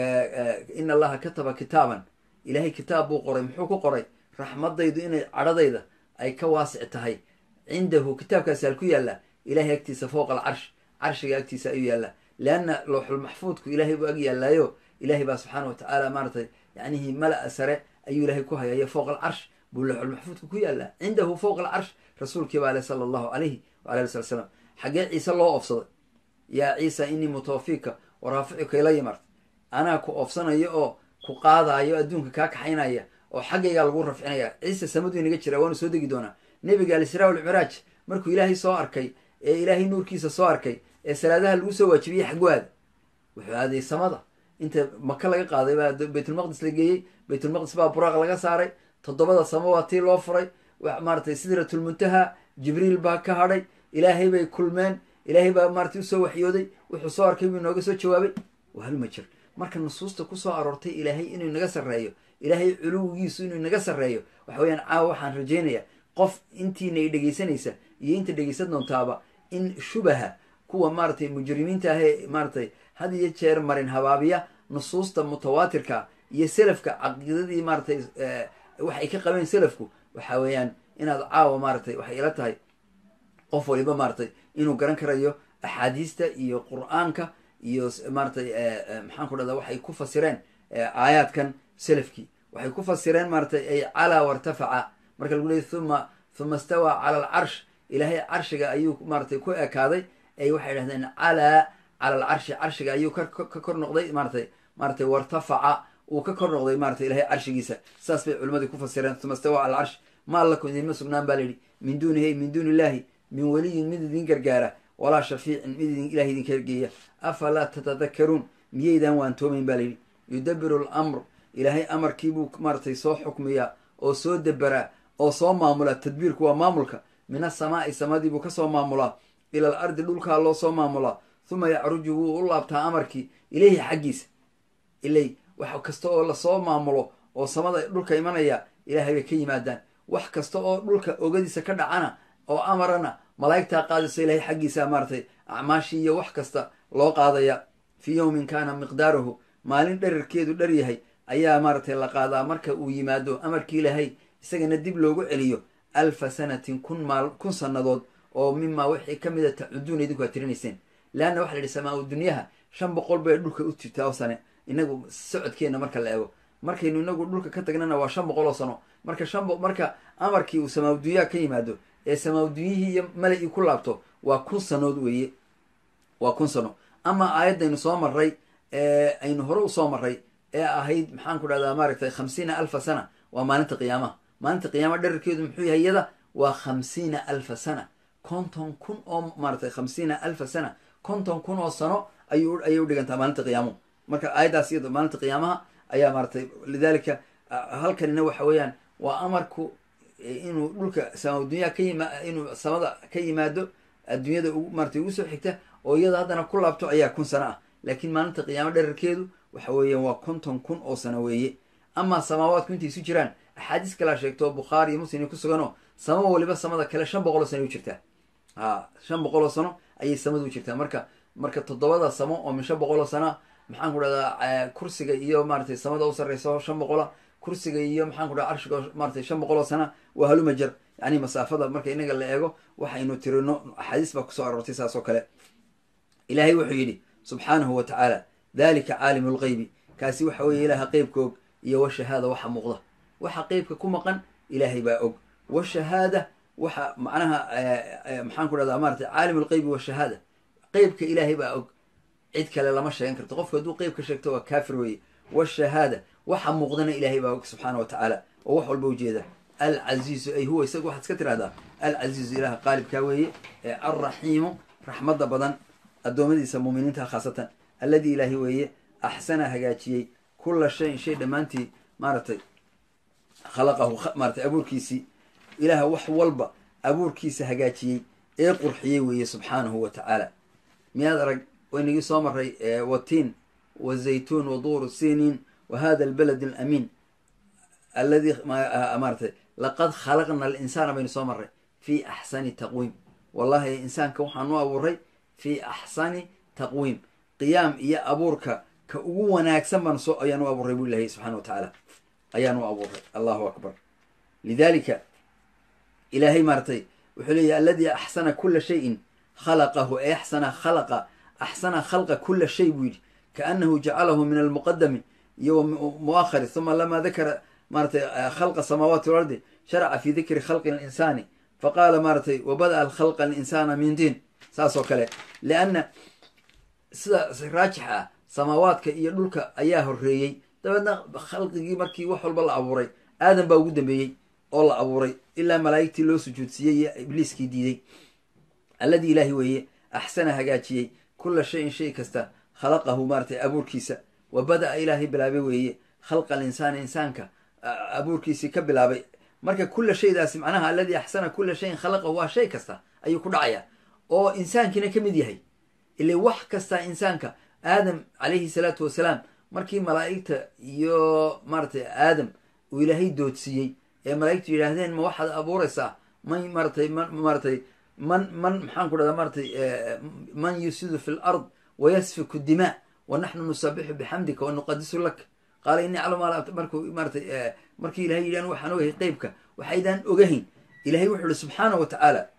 ina allaha kataba kitaaban ilaahay kitaab buu qoray muxuu ku qoray raxmadaydu inay cadhadayda ay ka waasic tahay cindahu kitaabkaasi hal ku yaalla ilahay agtiisa fowqa alcarsh carshiga agtiisa ayuu yaallaa leanna lowxul maxfuudku ilaahay buu ag yaallaayo ilahay baa subxaana wa tacaala maaratay yacnihii mala-a sare ayuu ilaahay ku hayayo fowqa alcarsh buu lowxul maxfuudku ku yaallaa cindahu fowqa alcarsh rasuulkii baa ale sala allahu alayhi wala ali sala slam xaggee ciise loo oofsaday yaa ciisa inii mutawafiika waraaficuka ila yimarta anaa ku oofsanayo oo ku qaadaayo adduunka kaa kaxaynaya oo xaggaygaa lagu rafcinaya ciise samadu inaga jira waanu soo degi doonaa nebiga alisraa walcimraaj markuu ilaahay soo arkay ee ilaahay nuurkiisa soo arkay ee salaadaha lagu soo waajibiyey xagu aada wuxuu aaday samada inta maka laga qaaday baa baytulmaqdis la geeyey baytulmaqdis baa buraaq laga saaray toddobada samo waa tii loo furay maaratay sidratulmuntaha jibriil baa ka hadhay ilaahay bay kulmeen ilaahay baa maaratay usoo waxyooday wuxuu soo arkay buu inooga soo jawaabay wahalma jir marka nusuusta kusoo aroortay ilaahay inuu inaga sarreeyo ilaahay culuwigiisu inuu inaga sarreeyo waxa weyaan caawa waxaan rajaynayaa qof intiina i dhegaysanaysa iyo inta dhegaysan doontaaba in shubaha kuwa maaratay mujrimiinta ahee maaratay had iyo jeer marin habaabiya nusuusta mutawaatirka iyo selafka caqiidadii maaratay waxay ka qabeen selafku waxa weeyaan inaad caawa maaratay waxay ila tahay qof waliba maaratay inuu garan karayo axaadiista iyo qur-aanka iyo maaratay maxaan ku dhahda waxay ku fasireen aayaadkan selafkii waxay ku fasireen maaratay ay calaa wartafaca marka lagu leeyay huma huma stawaa cala alcarsh ilaahay carshiga ayuu maaratay ku ekaaday ay waxay dhahdeen calaa cala alcarshi carshiga ayuu ka kor noqday maaratay maaratay wartafaca uu ka kor noqday maaratay ilahay carshigiisa saas bay culimadii ku fasireen huma stawaa cala alcarsh ma allakum idinma sugnaan baa layidhi min duunihi min duuni illahi min weliyin mid idin gargaara walaa shafiicin mid idin ilahay idinka hergeeya afalaa tatadakaruun miyaydaan waantoomayn baa layidhi yudabiru alamr ilaahay amarkiibuu maaratay soo xukmiyaa oo soo deberaa oo soo maamulaa tadbiirku waa maamulka min asamaa'i samadiibuu kasoo maamulaa ila al ardi dhulkaa loo soo maamulaa huma yacruju wuu u laabtaa amarkii ileyhi xaggiisa ilay wax kasta oo lasoo maamulo oo samada dhulka imanaya ilaahay bay ka yimaadaan wax kasta oo dhulka ogadiisa ka dhacana oo amarana malaa'igtaa qaadayso ilahay xaggiisa maaratay acmaashii iyo wax kasta loo qaadaya fii yowmin kaana miqdaaruhu maalin dherarkeedu dhar yahay ayaa maaratay la qaadaa marka uu yimaado amarkii ilaahay isagana dib loogu celiyo alfa sanatin kun maal kun sannadood oo mimaa wixii ka mida tacuduuna idinku aad tirinayseen leanna waxa la yidhi samaa-u dunyaha shan boqol bay dhulka u jirtaa oo sane inagu socodkeenna marka la eego markaynu inagu dhulka ka tagnana waa shan boqol oo sano marka shan marka amarkii uu samaa-u dunyaha ka yimaado ee samaa-u dunyihii iyo mala-ii ku laabto waa kun sanood weeye waa kun sano ama aayaddaynu soo marray aynu hore usoo maray ee ahayd maxaan ku dhahdaa maaragtay khamsiina alfa sana waa maalinta qiyaamaha maalinta qiyaamaha dherarkeedu muxuu yahay iyada waa khamsiina alfa sana konton kun oo maaratay khamsiina alfa sana konton kun oo sano ayu ayay udhigantaa maalinta qiyaamuhu marka aayaddaas iyado maalinta qiyaamaha ayaa maaratay lidalika halkanina waxa weeyaan waa amarku inuu dhulka sama dunya ka yima inuu samada ka yimaado adduunyada ugu maaratay ugu soo xigta oo iyada haddana ku laabto ayaa kun sano ah laakiin maalinta qiyaamo dherarkeedu waxa weeyaan waa konton kun oo sano weeye amaa samaawaadku intay isu jiraan axaadiis kalaa sheegto bukhaari iyo muslim ku suganoo sama waliba samada kale shan boqol oo sano u jirtaa ha shan boqol oo sano ayay samadu u jirtaa marka marka toddobada samo oo min shan boqol oo sana maxaan ku dhahdaa kursiga iyo maaratay samada u sarreysa shan boqola kursiga iyo maxaan ku dhaha carshiga maaratay shan boqol oo sana waa halumajar yani masaafada marka inaga la eego waxaynu tirino axaadiis baa kusoo aroortay saas oo kale ilaahay wuxuu yidhi subxaanahu wa tacaala dalika caalimu lgeybi kaasi waxa weeye ilaaha qeybka og iyo washahaada waxa muuqda waxa qeybka ku maqan ilaahay baa og washahaada waxa macnaha maxaan ku dhahdaa maratay caalimu lgeybi washahaada qeybka ilaahay baa og cid kale lama sheegan karto qofku hadduu qeybka sheegto waa kaafir weeye washahaada waxa muuqdana ilaahay baa og subxaana wa tacaala oo wax walba ujeeda alcaziizu ay huwa isaga waxaad iska tirahdaa alcaziizu ilaha qaalibkaa weeye ee alraxiimu raxmadda badan addoommadiisa muuminiinta khaasatan alladii ilaahi weeye axsana hagaajiyey kulla shayin shay dhammaantii maaratay khalaqahu maaratay abuurkiisii ilaaha wax walba abuurkiisa hagaajiyey ee qurxiyey weeye subxaanahu wa tacaala miyaad arag waynagii soo maray watiin wazaytuun waduuru siniin wa hada albalad alamiin alladii maaratay laqad khalaqna alinsaana baynu soo maray fii axsani taqwiim wallahi insaanka waxaan u abuuray fii axsani taqwiim qiyaam iyo abuurka ka ugu wanaagsan baan soo ayaan u abuuray bu ilahay subxana wa tacaala ayaan u abuuray allahu akbar lidalika ilaahay maaratay wuxuu leeyahy alladii axsana kula shayin khalaqahu e axsana khalaqa axsana khalqa kula shay buu yidhi kaanahu jacalahu min almuqadami iyo muakhari uma lama dakara maaratay khalqa samaawaati walardi sharaca fi dikri khalqi linsaani faqaala maaratay wabada'a khalqa alinsana min diin saas oo kale lianna sida raajix ah samaawaadka iyo dhulka ayaa horeeyey dabeedna khalqigii markii wax walba la abuuray aadan baa ugu dambeeyey oo la abuuray ilaa malaa'igtii loo sujuudsiiyey iyo ibliiskii diiday alladii ilaahi weeye axsana hagaajiyey kula shayin shay kasta khalaqahu maaratay abuurkiisa wa bada'a ilaahay bilaabay weeye khalqa alinsaani insaanka abuurkiisii ka bilaabay marka kula shaydaasi macnaha alladii axsana kula shayin khalaqahu waa shay kasta ayuu ku dhacayaa oo insaankiina ka mid yahay ile wax kasta insaanka aadam calayhi salaatu wasalaam markii malaa'igta iyo maaratay aadam uu ilaahay doodsiiyey ee malaa'igtu yidhaahdeen ma waxaad abuuraysaa man maaratay man maaratay man man maxaan ku dhahdaa maaratay man yusidu fi lard wayasfiku dimaa wa naxnu nusabixu bixamdika wa nuqadisu lak qaala ini aclamu markuu maaratay markii ilahay yidhahan waxaan ogahay qeybka waxaydaan ogahayn ilahay wuxuu ihi subxaana wa tacaala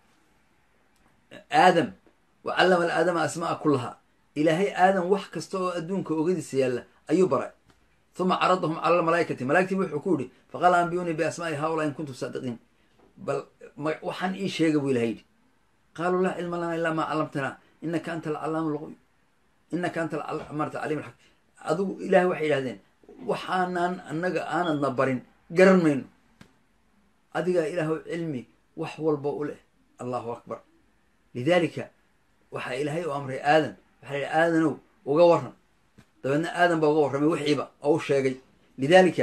aadam wa callama alaadama asma'a kulaha ilaahay aadam wax kasta oo adduunka ogadiisa yaalla ayuu baray uma caradahum cala almalaa'ikati malaigtiiba wuxuu ku yihi faqaala ambiyunii biasmaai haulaa in kuntum saadiqiin bal waxaan ii sheega buu ilahay yidhi qaaluu laa cilma lana ilaa maa callamtanaa inaka anta alcallaamu lquyub inaka anta marata caliim alxaq adigu ilahay waxay yidhahdeen waxaanaan annaga aanadna barin garan mayno adigaa ilaahu cilmi wax walba u leh allahu akbar lidalika waxaa ilaahay u amray aadam waxaa la yidhi aadanow uga waran dabeedna aadan baa uga warramay wixiiba oo u sheegay lidalika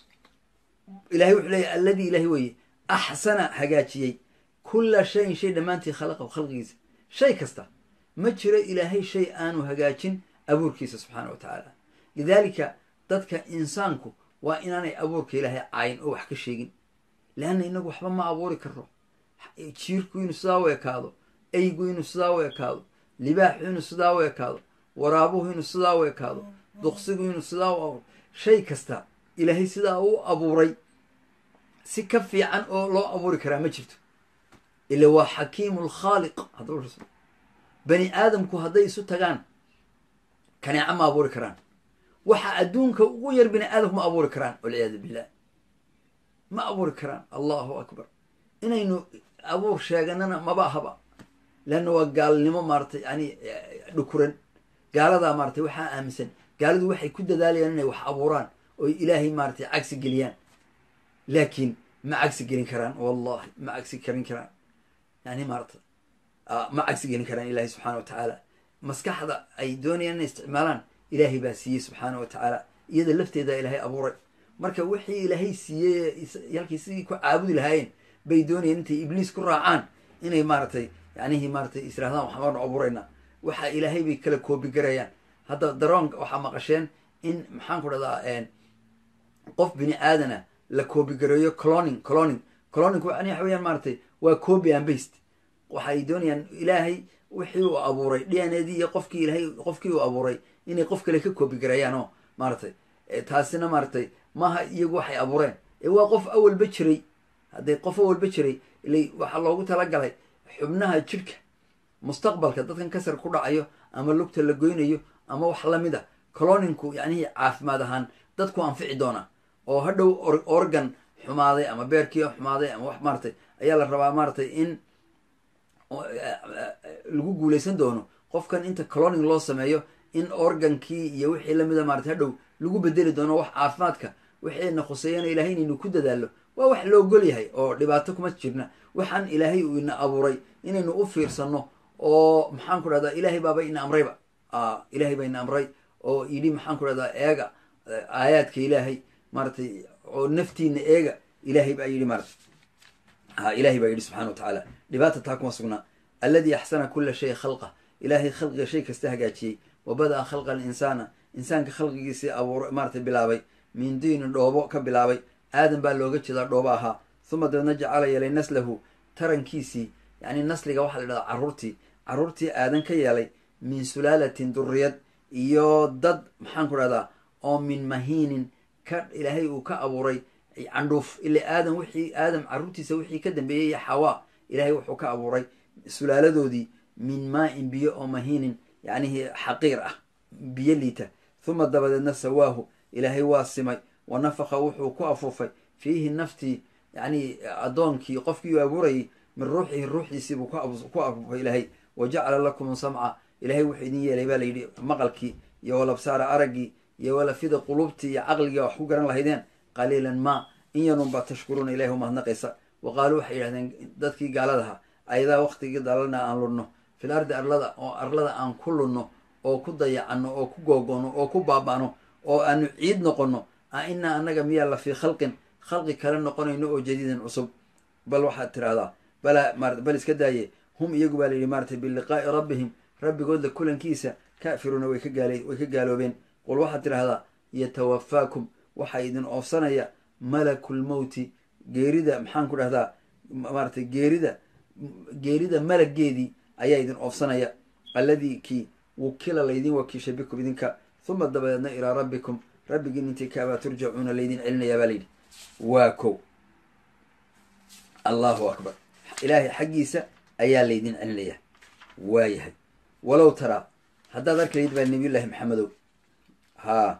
ilahay wuxuu leeyahy alladii ilahay weeye axsana hagaajiyey kula shayin shay dhammaantii khalaqahu khalqigiisa shay kasta ma jiro ilaahay shay aanu hagaajin abuurkiisa subxaana wa tacaala lidalika dadka insaanku waa inaanay abuurka ilaahay caayin oo wax ka sheegin leanna inagu waxba ma abuuri karo jiirku inuu sidaa u ekaado eygu inuu sidaa u ekaado libaaxu inuu sidaa u ekaado waraabuhu inuu sidaa u ekaado duqsigu inuu sidaa u abuuro shay kasta ilaahay sidaa u abuuray si ka fiican oo loo abuuri karaa ma jirto ila waa xakiimu lkhaaliq hadduu bani aadamku hadday isu tagaan kaneeco ma abuuri karaan waxa adduunka ugu yar bini aadamku ma abuuri karaan walciyaadu billah ma abuuri karaan allahu akbar inaynu abuur sheeganana maba ahaba leanna waa gaalnimo maaratay yani dhukuran gaaladaa maaratay waxaa aaminsan gaalidu waxay ku dadaalayaan inay wax abuuraan oy ilaahay maaratay cagsi geliyaan laakiin ma cagsi gelin karaan wallahi ma cagsi karin karaan yani maarata ma cagsi gelin karaan ilaahay subxaana wa tacaala maskaxda ay doonayaan inay isticmaalaan ilaahay baa siiyey subxaana wa tacaala iyada lafteeda ilaahay abuuray marka wixii ilaahay siiyey halkii sidii ku caabudi lahaayeen bay doonayeen intay ibliis ku raacaan inay maaratay yanihi maaratay israhdaan waxbaanu abuuraynaa waxa ilaahay bay kala koobigarayaan hadda daroon waxaa maqasheen in maxaan ku dhahdaa qof bini aadana la koobigareeyo cloning cloning cloning yani waxa weyaan maaratay waa copy and baste waxay doonayaan ilaahay wixii uu abuuray d n a d iyo qofkii ilaahay qofkii uu abuuray inay qof kale ka koobigareeyaan oo maaratay taasina maaratay maaha iyagu waxay abuureen ee waa qof awalba jiray hadday qof awalba jiray ilay waxaa loogu talagalay xubnaha jidhka mustaqbalka dadkan kasar ku dhacayo ama lugta la goynayo ama wax lamid a coloninku yacnihii caafimaad ahaan dadku anfici doonaa oo hadhow organ xumaaday ama beerkii xumaaday ama wax maaratay ayaa la rabaa maaratay in lagu guuleysan doono qofkan inta cloning loo sameeyo in organkii iyo wixii lamida maaratay hadhow lagu bedeli doono wax caafimaadka waxayna khuseeyana ilahay inaynu ku dadaallo waa wax la ogol yahay oo dhibaato kuma jirna waxaan ilaahay uu ina abuuray inaynu u fiirsanno oo maxaan ku dhahdaa ilaahay baaba ina amrayba ilaahay baa ina amray oo yidhi maxaan ku dhahdaa eega aayaadka ilaahay maaratay oo naftiina eega ilaahay baa yidhi maarata ilahay baa yidhi subxana wa tacaala dhibaata taa kuma sugnaa alladii axsana kula shay khalqa ilaahay khalqiga shay kasta hagaajiyey wa bada-a khalqa alinsaana insaanka khalqigiisii abuur maaratay bilaabay min diinin dhoobo ka bilaabay aadan baa looga jeedaa dhoobo ahaa huma dabeedna jacala yeelay naslahu tarankiisii yacni nasliga waxaa la dhahdaa carruurtii carruurtii aadan ka yeelay min sulaalatin duriyad iyo dad maxaan ku dhahdaa oo min mahiinin ka ilaahay uu ka abuuray candhuuf ila aadam wixii aadam carruurtiisa wixii ka dambeeyey xawaa ilaahay wuxuu ka abuuray sulaaladoodii min maa-in biyo oo mahiinin yacnihi xaqiir ah biyo liita huma dabadeedna sawaahu ilaahay waa simay wa nafaka wuxuu ku afuufay fiihi naftii yacni addoonkii qofkii uu abuurayay min ruuxihi ruuxdiisiibuu ku afuufay ilaahay wa jacala lakum samca ilaahay wuxuu idin yeelay baa layidhi maqalkii iyo walabsaara araggii iyo walafida qulubtii iyo caqligii wax ku garan lahaydeen qaliilan ma in yarunbaa tashkuruuna ilahi umahadnaqaysa wa qaaluu waxay yidhahdeen dadkii gaaladaha ayadaa waktigii dalalna aan lunno fil ardi arlada oo arlada aan ku lunno oo ku dayacanno oo ku googono oo ku baaba'no oo aanu ciid noqonno a inaa annaga miyaa la fii khalqin khalqi kale noqonayno oo jadiidin cusub bal waxaad tidhahdaa bala bal iska daaye hum iyagu baa layidhi maaratay biliqaa'i rabbihim rabbigoodla kulankiisa kaafiruuna way ka gaal way ka gaaloobeen qul waxaad tidhahdaa yatawafaakum waxaa idin oofsanaya malakulmowti geerida maxaan ku dhahdaa maaratay geerida geerida malaggeedii ayaa idin oofsanaya alladii kii wukila laydin wakiishay bikum idinka huma dabadeedna ilaa rabbikum rabbigiin intii kaabaa turjacuuna laydin celinayaa baa layidhi waa kow allahu akbar ilaahay xaggiisa ayaa laydin celinayaa waayahay walow taraa haddaad arki layd baa nabiyullaahi maxamedow haa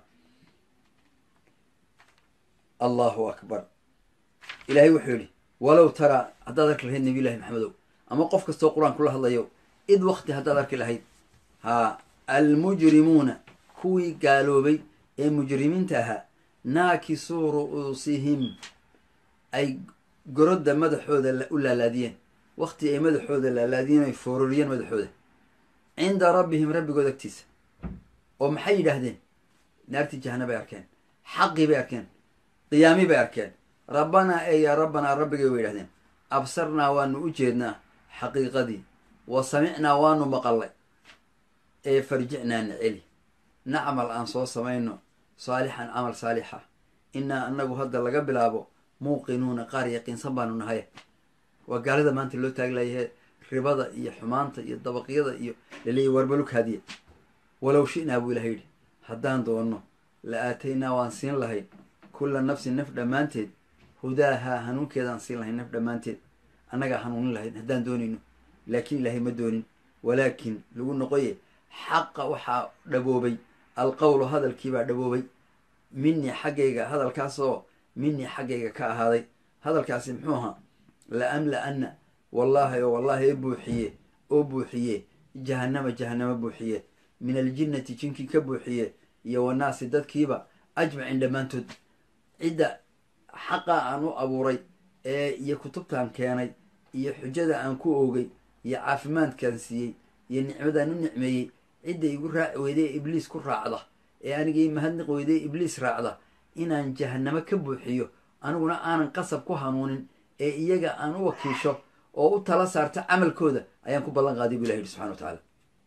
allahu akbar ilaahay wuxuu yidhi walow taraa haddaad arki lahayd nabiyullahi maxamedow ama qof kastoo qur-aan kula hadlayo id wakti haddaad arki lahayd haa almujrimuuna kuwii gaaloobay ee mujrimiinta ahaa naakisuu ru'uusihim ay gorodda madaxooda u laalaadiyeen wakti ay madaxooda laalaadiyeen ay foororiyeen madaxooda cinda rabbihim rabbigood agtiisa oo maxay yidhaahdeen naartii jahana bay arkeen xaqii bay arkeen qiyaami bay arkeen rabbanaa ee yaa rabbanaa rabbigay way yidhahdeen absarnaa waanu u jeednaa xaqiiqadii wa samicnaa waanu maqallay ee farjicnaa niceli nacmal aan soo samayno saalixan camal saalixa innaa annagu hadda laga bilaabo muuqinuuna qaar yaqiinsan baanu nahay waa gaalida maanta loo taaglayahe ribada iyo xumaanta iyo dabaqyada iyo laleeyahy warbalug haadiye walow shi'naa buu ilaha yidhi haddaan doonno la aataynaa waan siin lahayn kulla nafsin naf dhammaanteed hudaahaa hanuunkeedaan siin lahayn naf dhammaanteed annagaa hanuunin lahayn haddaan doonayno laakiin ilaahay ma doonin walaakin lagu noqoye xaqa waxaa dhaboobay alqowlu hadalkiibaa dhaboobay minii xaggayga hadalkaasoo minii xaggayga ka ahaaday hadalkaasi muxuu ahaa la amla-anna wallaahi oo wallaahi e buuxiye oo buuxiye jahannama jahannamo buuxiye min aljinnati jinkii ka buuxiye iyo wanaasi dadkiiba ajmacin dhammaantood cidda xaqa aan u abuuray ee iyo kutubtaan keenay iyo xujada aan ku oogay iyo caafimaadkaan siiyey iyo nicmadaan u nicmeeyey cidda igu raaci weyday ee ibliis ku raacda ee anigii mahadniq weyday ee ibliis raacda inaan jahanamo ka buuxiyo aniguna aanan qasab ku hanuunin ee iyaga aan u wakiisho oo u tala saarta camalkooda ayaan ku ballan qaaday bu ilah yidhi subxana wa tacaala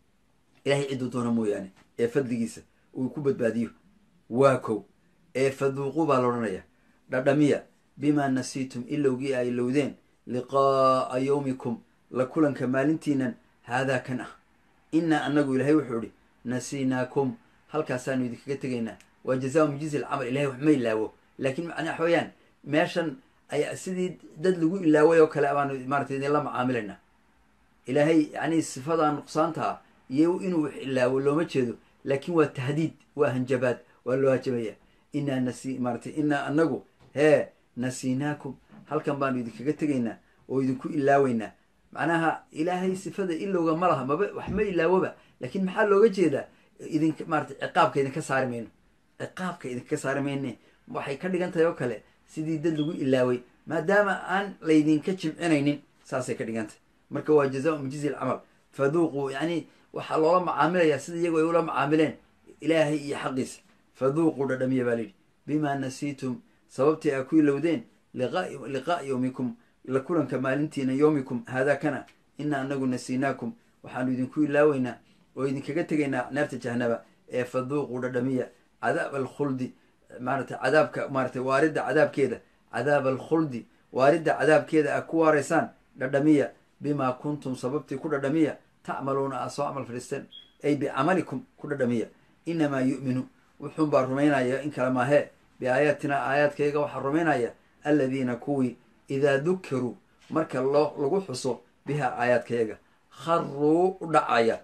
ilahay cidduu doona mooyaane ee fadligiisa uu ku badbaadiyo waa kow ee faduuqu baa la odhanaya dhadhamiya bimaa nasiitum ilowgii ay lowdeen liqaa'a yowmikum la kulanka maalintiinan haadaa kan ah innaa annagu ilaahay wuxuu idhi nasiinaakum halkaasaanu idinkaga tegaynaa waa jazaa mujizi alcamal ilahay wax ma ilaawo laakiin macnaa wax weeyaan meeshan ayaa sidii dad lagu ilaaway oo kale baanu maarata idinla macaamilaynaa ilaahay yacni sifadaa nuqsaantaa iyo inuu wax ilaawo looma jeedo laakiin waa tahdiid waa hanjabaad waa loo hajabaya inaa nasi maaratay inaa anagu hee nasiinaakum halkan baanu idinkaga tegaynaa oo idinku ilaaweynaa macnaha ilaahay sifada ilowga ma laha maba wax ma ilaawoba laakiin maxaa looga jeedaa idin maarata ciqaabka idinka saari mayno ciqaabka idinka saari mayne waxay ka dhigan tahay oo kale sidii dad lagu ilaaway maadaama aan laydinka jimcinaynin saasay ka dhigan tahay marka waa jazaa mujizi alcamal faduuquu yacni waxaa loola macaamilayaa sida iyagu ay ula macaamileen ilaahay iyo xaqiisa faduuquu dhadhamiya baa layidhi bimaa nasiitum sababtii aa ku ilowdeen liqaa'a yowmikum la kulanka maalintiina yowmikum haadaa kana ina anagu nasiinaakum waxaanu idinku ilaaweynaa oo idinkaga tegaynaa naarta jahanaba ee faduuquu dhadhamiya cadaab alkhuldi maarata cadaabka maaratay waaridda cadaabkeeda cadaab alkhuldi waaridda cadaabkeeda aa ku waaraysaan dhadhamiya bimaa kuntum sababtii ku dhadhamiya tacmaluuna aa soo camal fadhiisteen ay bicamalikum ku dhadhamiya inamaa yu'minu wuxuun baa rumaynaya in kale maahee biaayaatina aayaadkayga waxaa rumaynaya aladiina kuwii idaa dukiruu marka loo lagu xuso biha aayaadkayaga kharuu u dhacaya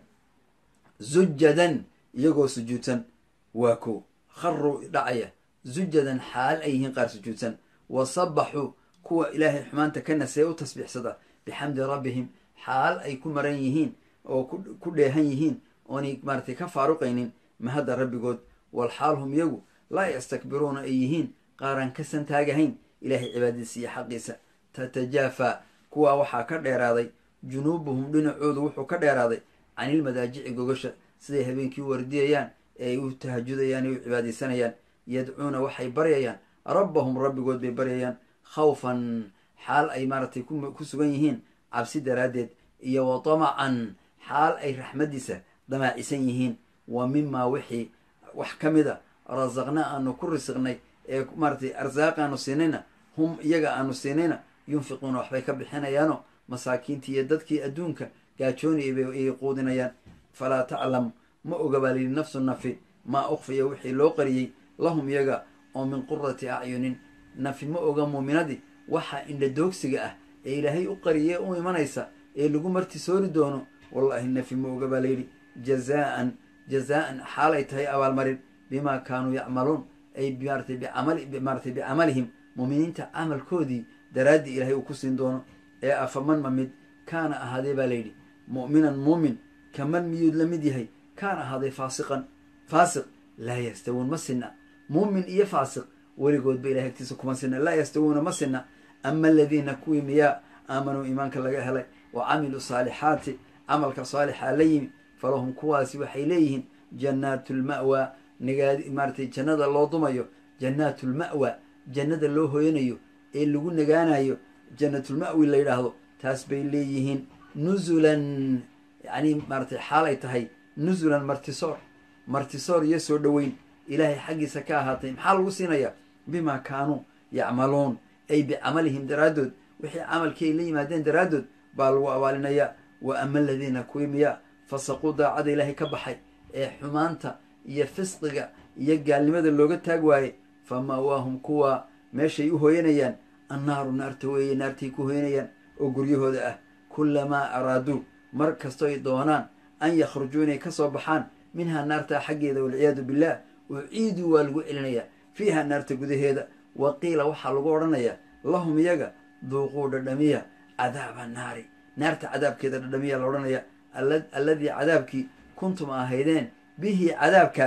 zujadan iyagoo sujuudsan waa ko kharuu dhacaya zujadan xaal ay yihiin qaar sujuudsan wa sabaxuu kuwa ilaahay xumaanta ka nasee u tasbiixsada bixamdi rabbihim xaal ay ku maran yihiin oo ku dheehan yihiin oonay maaratay ka faaruqaynin mahadda rabbigood walxaal hum iyagu laa yastakbiruuna ay yihiin qaaraan ka santaagahayn ilaahay cibaadadiisa iyo xaqiisa tatajaafaa kuwaa waxaa ka dheeraaday junuubuhum dhinacoodu wuxuu ka dheeraaday canilmadaajici gogasha siday habeenkii u wardiyayaan ee ay u tahajudayaan ee u cibaadaysanayaan yadcuuna waxay baryayaan rabbahum rabbigood bay baryayaan khawfan xaal ay maaratay ku sugan yihiin cabsi daraaddeed iyo wa tamacan xaal ay raxmaddiisa damaacisan yihiin wa mimaa wixii wax ka mid a rasaqna aanu ku risiqnay ee maaratay arsaaqaanu siinayna hum iyaga aanu siinayna yunfiquuna waxbay ka bixinayaano masaakiintii iyo dadkii adduunka gaajoonayay bay quudinayaan falaa taclam ma oga baa layidhi nafsu nafi maa ukfiya wixii loo qariyey lahum iyaga oo min qurati acyunin nafi ma oga muuminadii waxa indhadoogsiga ah ee ilaahay u qariyee u imanaysa ee lagu martisoori doono wallaahi nafi ma oga baa layidhi jazaan jazaan xaalay tahay abaalmarin bimaa kaanuu yacmaluun ay maaratay bicamali maaratay bicamalihim muuminiinta camalkoodii daraaddii ilaahay uu ku siin doono ee afaman ma mid kaana ahaadee baa layidhi mu'minan muumin kaman miyuud la mid yahay kaana ahaaday faasiqan faasiq laa yastawuun ma sinna muumin iyo faasiq weligoodba ilahay agtiisa kuma sinna laa yastawuuna ma sinna ama aladiina kuwii miyaa aamanuu iimaanka laga helay wa camiluu saalixaati camalka saalixaa la yimi falahum kuwaasi waxay leeyihiin jannaatu lma'waa nagaadi maaratay jannada loo dumayo jannaatu lma'wa jannada loo hoyanayo ee lagu nagaanayo jannatulma'wi la yidhaahdo taas bay leeyihiin nusulan yacni maaratay xaalay tahay nusulan martisoor martisoor iyo soo dhoweyn ilaahay xaggiisa ka ahaatay maxaa lagu siinayaa bimaa kaanuu yacmaluun ay bicamalihim daraaddood wixii camalkii ay la yimaadeen daraaddood baa lagu abaalinayaa wa ama aladiina kuwii miyaa fasaquu daacada ilaahay ka baxay ee xumaanta iyo fisqiga iyo gaalnimada looga taag waayey fa ma'waahum kuwaa meeshay u hooyanayaan annaaru naarta weeye naartay ku hooyanayaan oo guryahooda ah kullamaa araaduu mar kastoy doonaan an yakhrujuu inay ka soo baxaan minhaa naartaa xaggeeda walciyaadu billaah uciiduu waa lagu celinayaa fiiha naarta gudaheeda wa qiila waxaa lagu odhanayaa lahum iyaga duuquu dhadhamiya cadaaba naari naarta cadaabkeeda dhadhamiya la odhanaya alladii cadaabkii kuntum ahaydeen bihi cadaabkaas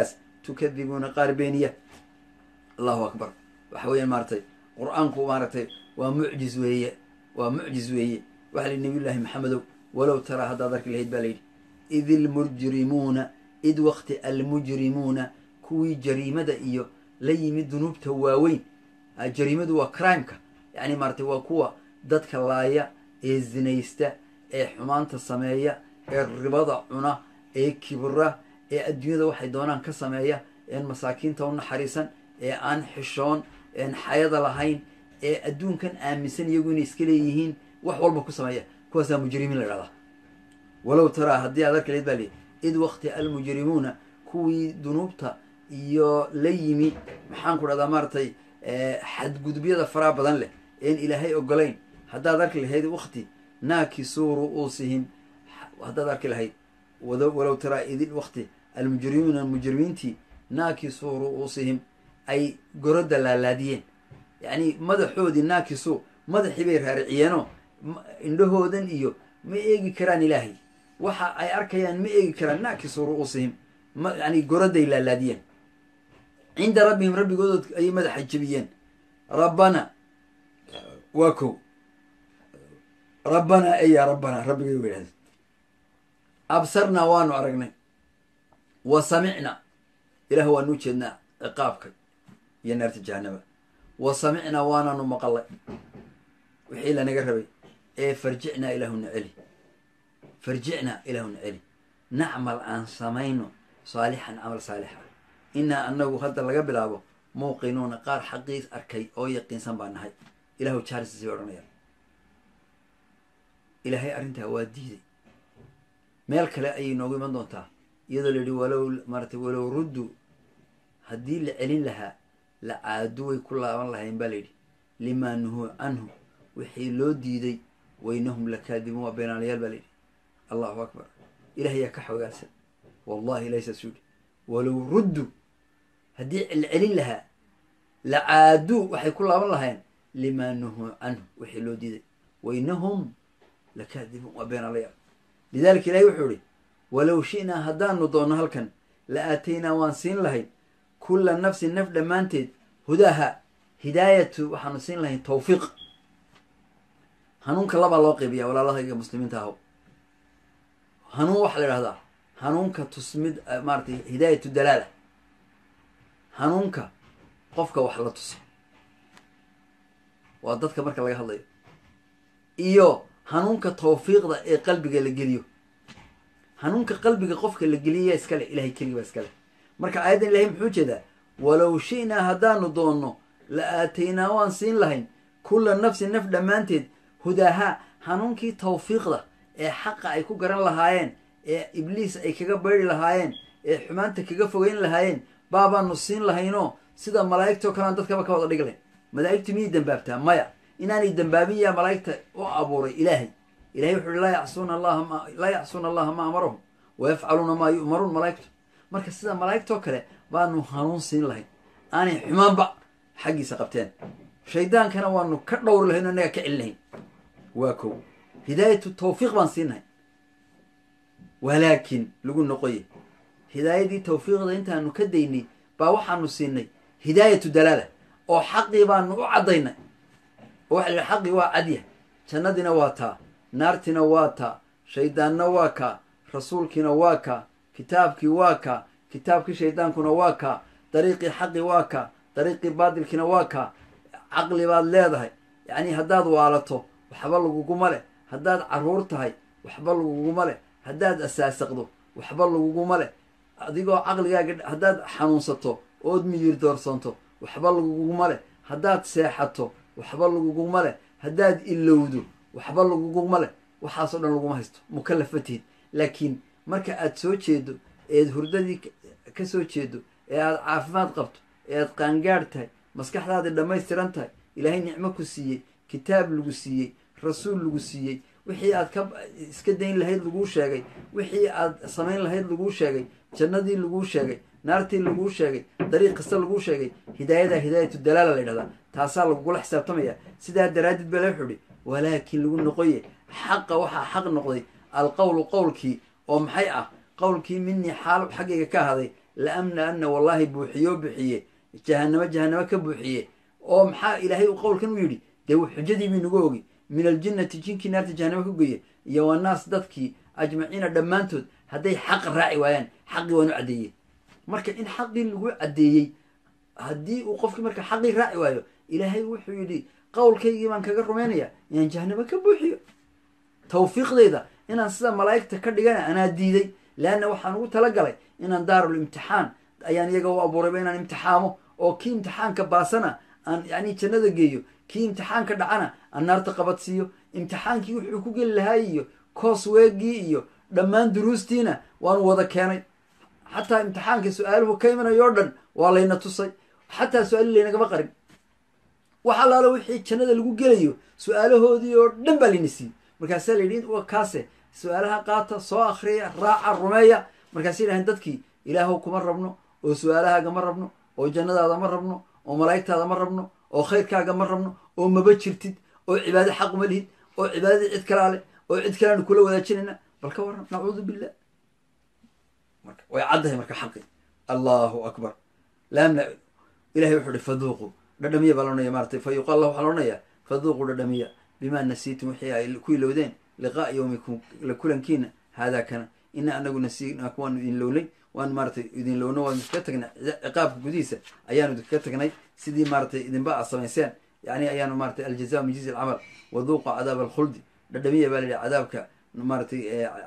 tukadibuuna qaar beeniya allahu akbar waxa weeyaan maaratay qur-aanku maaragtay waa mucjiz weeye waa mucjiz weeye waxa la yidhi nabiyullaahi maxamedow walow taraa haddaad arki lahayd baa layidhi id ilmujrimuuna id waqti almujrimuuna kuwii jariimada iyo la yimid dunuubta waaweyn jariimadu waa crimeka yacni maaratay waa kuwa dadka laaya ee zinaysta ee xumaanta sameeya ee ribada cuna ee kibra ee adduunyada waxay doonaan ka sameeya een masaakiinta u naxariisan ee aan xishoon een xayada lahayn ee adduunkan aaminsan iyagu inay iska leeyihiin wax walba ku sameeya kuwaasaa mujrimiin la dhahdaa walow taraa haddii aad arkilayd baa lihi id waqti almujrimuuna kuwii dunuubta iyo la yimi maxaan ku dhahdaa maaratay xadgudubyada faraha badan leh een ilaahay ogolayn haddaad arki lahayd waqti naakisuu ru'uusihim haddaad arki lahayd walow taraa id waqti almujrimuuna mujrimiintii naakisuu ru'uusihim ay gorodda laalaadiyeen yacni madaxoodii naakisu madaxii bay raariciyeenoo indhahoodan iyo ma eegi karaan ilaahay waxa ay arkayaan ma eegi karaan naakisu ru'uusihim ma yani gorodday laalaadiyeen cinda rabbihim rabbigoodood ayay madaxa jebiyeen rabbana waa kow rabbanaa e yaa rabbanaa rabbigay wa yidhahdeen absarnaa waanu aragnay wa samicna ilaah waanu ujeednaa ciqaabka iyo naarta jahanaba wa samicnaa waananu maqalay wixii lanaga rabay ee farjicnaa ilaahuna celi farjicnaa ilaahuna celi nacmal aan samayno saalixan camal saalixa inaa anagu hadda laga bilaabo muuqinuuna qaar xaqiis arkay oo yaqiinsan baa nahay ilahu jaarisiisi bay odhanayaan ilaahay arrintaa waa diiday meel kale ayay noogu iman doontaa iyadoo la yidhi walow maaratay walow ruddu haddii la celin lahaa la caadu way ku laaban lahayn baa layidhi limaa nuhuu canhu wixii loo diiday waynahum lakaadibuun waa beenaalayaal baa layidhi allahu akbar ilaah yaa ka xogaalsan wallahi ilahay saas yidhi walow ruddu haddii la celin lahaa la caaduu waxay ku laaban lahayn limaa nuhuu canhu wixii loo diiday waynahum lakaadibuun waa beenaalayaal lidalika ilahay wuxuu ihi walow shi'naa haddaanu doonno halkan la aataynaa waan siin lahayn kulla nafsin naf dhammaanteed hudaaha hidaayatu waxaanu siin lahayn tawfiiq hanuunka labaa loo qeybiyaa walaalahayga muslimiinta aho hanuun waxaa la idhahdaa hanuunka tusmid maaratay hidaayatu dalaala hanuunka qofka wax la tuso waa dadka marka laga hadlayo iyo hanuunka tawfiiqda ee qalbiga la geliyo hanuunka qalbiga qofka la geliya iskale ilahay keligi baa iskale marka aayaddan ilahay muxuu jeedaa walow shi'naa haddaanu doonno la aataynaa waan siin lahayn kulla nafsin naf dhammaanteed hudaaha hanuunkii tawfiiqda ee xaqa ay ku garan lahaayeen ee ibliis ay kaga bayri lahaayeen ee xumaanta kaga fogeyn lahaayeen baabaanu siin lahaynoo sida malaa'igtao kalean dadkaba ka wada dhig lahayn malaa'igtu miyay dembaabtaa maya inaanay dembaabin yaa malaa'igta u abuuray ilaahay ilahay wuxu uhi laa yacsuuna allaha ma laa yacsuuna allaha ma amarahum wa yafcaluuna maa yu'maruun malaa'igtu marka sida malaa'igtoo kale baanu hanuun siin lahayn aanay xumaanba xaggiisa qabteen shaydaankana waanu ka dhowri lahayn o innaga ka celin lahayn waa kow hidaayatu tawfiiq baan siinahay walaakin lagu noqoye hidaayadii tawfiiqda intaanu ka daynay baa waxaanu siinay hidaayatu dalaala oo xaqii baanu u caddaynay oo waxa la yidhi xaqii waa cadya jannadiina waa taa naartiina waa taa shaydaanna waa kaa rasuulkiina waa kaa kitaabkii waa kaa kitaabkii shaydaankuna waa kaa dariiqii xaqi waa kaa dariiqii baadilkiina waa kaa caqli baad leedahay yacni haddaad waalato waxba laguguma leh haddaad carruur tahay waxba laguguma leh haddaad asaasaqdo waxba laguguma leh adigoo caqligaaga haddaad xanuunsato ood miyir doorsanto waxba laguguma leh haddaad seexato waxba laguguma leh haddaad ilowdo waxba laguguma leh waxaasoo dhan laguma haysto mukallaf ma tihid laakiin marka aad soo jeedo eed hurdadii ka soo jeedo ee aad caafimaad qabto ee aad qaangaadh tahay maskaxdaadii dhammaystiran tahay ilaahay nicmo ku siiyey kitaab lagu siiyey rasuul lagu siiyey wixii aad ka iska dayn lahayd laguu sheegay wixii aad samayn lahayd laguu sheegay jannadii laguu sheegay naartii laguu sheegay dariiq kasta laguu sheegay hidaayadaa hidaayatu dalaala la yidhahdaa taasaa lagugula xisaabtamaya sidaa daraaddeed baa la wuxuu ihi walaakin lagu noqoye xaqa waxaa xaq noqday alqowlu qowlkii oo maxay ah qowlkii minii xaal xaggayga ka ahaday la amna ana wallahi buuxiyo bixiye jahanamo jahanamo ka buuxiye oo maxaa ilaahay u qowlkan u yidhi dee xujadii bii nagu ogi min aljinnati jinkii naarta jahanamo ka goye iyo wannaas dadkii ajmaciina dhammaantood hadday xaq raaci waayaan xaqii waan u caddeeyey marka in xaqii lagu caddeeyey haddii uu qofkii marka xaqii raaci waayo ilaahay wuxuu yidhi qowlkaygii baan kaga rumaynaya inaan jahanamo ka buuxiyo tawfiiqdayda inaan sida malaa'igta ka dhigana anaa diiday leanna waxaan ugu talagalay inaan daarul imtixaan ayaan iyaga u abuurayba inaan imtixaamo oo kii imtixaanka baasana aan yacni jannada geeyo kii imtixaanka dhacana aan naarta qabadsiiyo imtixaankii wuxuu ku geli lahaa iyo koos weegii iyo dhammaan duruustiina waanu wada keenay xataa imtixaanka su-aaluhu ka imanayo o dhan waa layna tusay xataa su-aali laynagama qarin wax allaalo wixii jannada lagu gelayo su-aalahoodii oo dhan baa layna siiyey markaasaa la yidhi kaase su-aalaha qaata soo akriya raaca rumeeya markaasay yidhahdeen dadkii ilaahow kuma rabno oo su-aalahaaga ma rabno oo jannadaada ma rabno oo malaa'igtaada ma rabno oo khayrkaaga ma rabno oo maba jirtid oo cibaado xaq uma lihid oo cibaadadii cid kalaa leh oo cid kaleanu kula wadaajinayna bal ka warran nacuudu billah marka way caddahay marka xaqi allahu akbar laamna ilahay wuxuu ihi faduuqu dhadhamiya baa laonaya maratay fa yuqaal lah waxaa laodhanayaa faduuqu dhadhamiya bimaa nasiitum wixii ay ku ilowdeen liqaa yowmikum la kulankiina haadaa kana ina anagu nasiinaku waanu idin lownay waanu maaratay idin lowno waanu iskaga tagnay ciqaabka gudihiisa ayaanu idinkaga tagnay sidii maaratay idinba a samayseen yani ayaanu maaratay aljaza min jizi alcamal waduuqa cadaab alkhuldi dhadhamiya baa la yihi cadaabka maaratay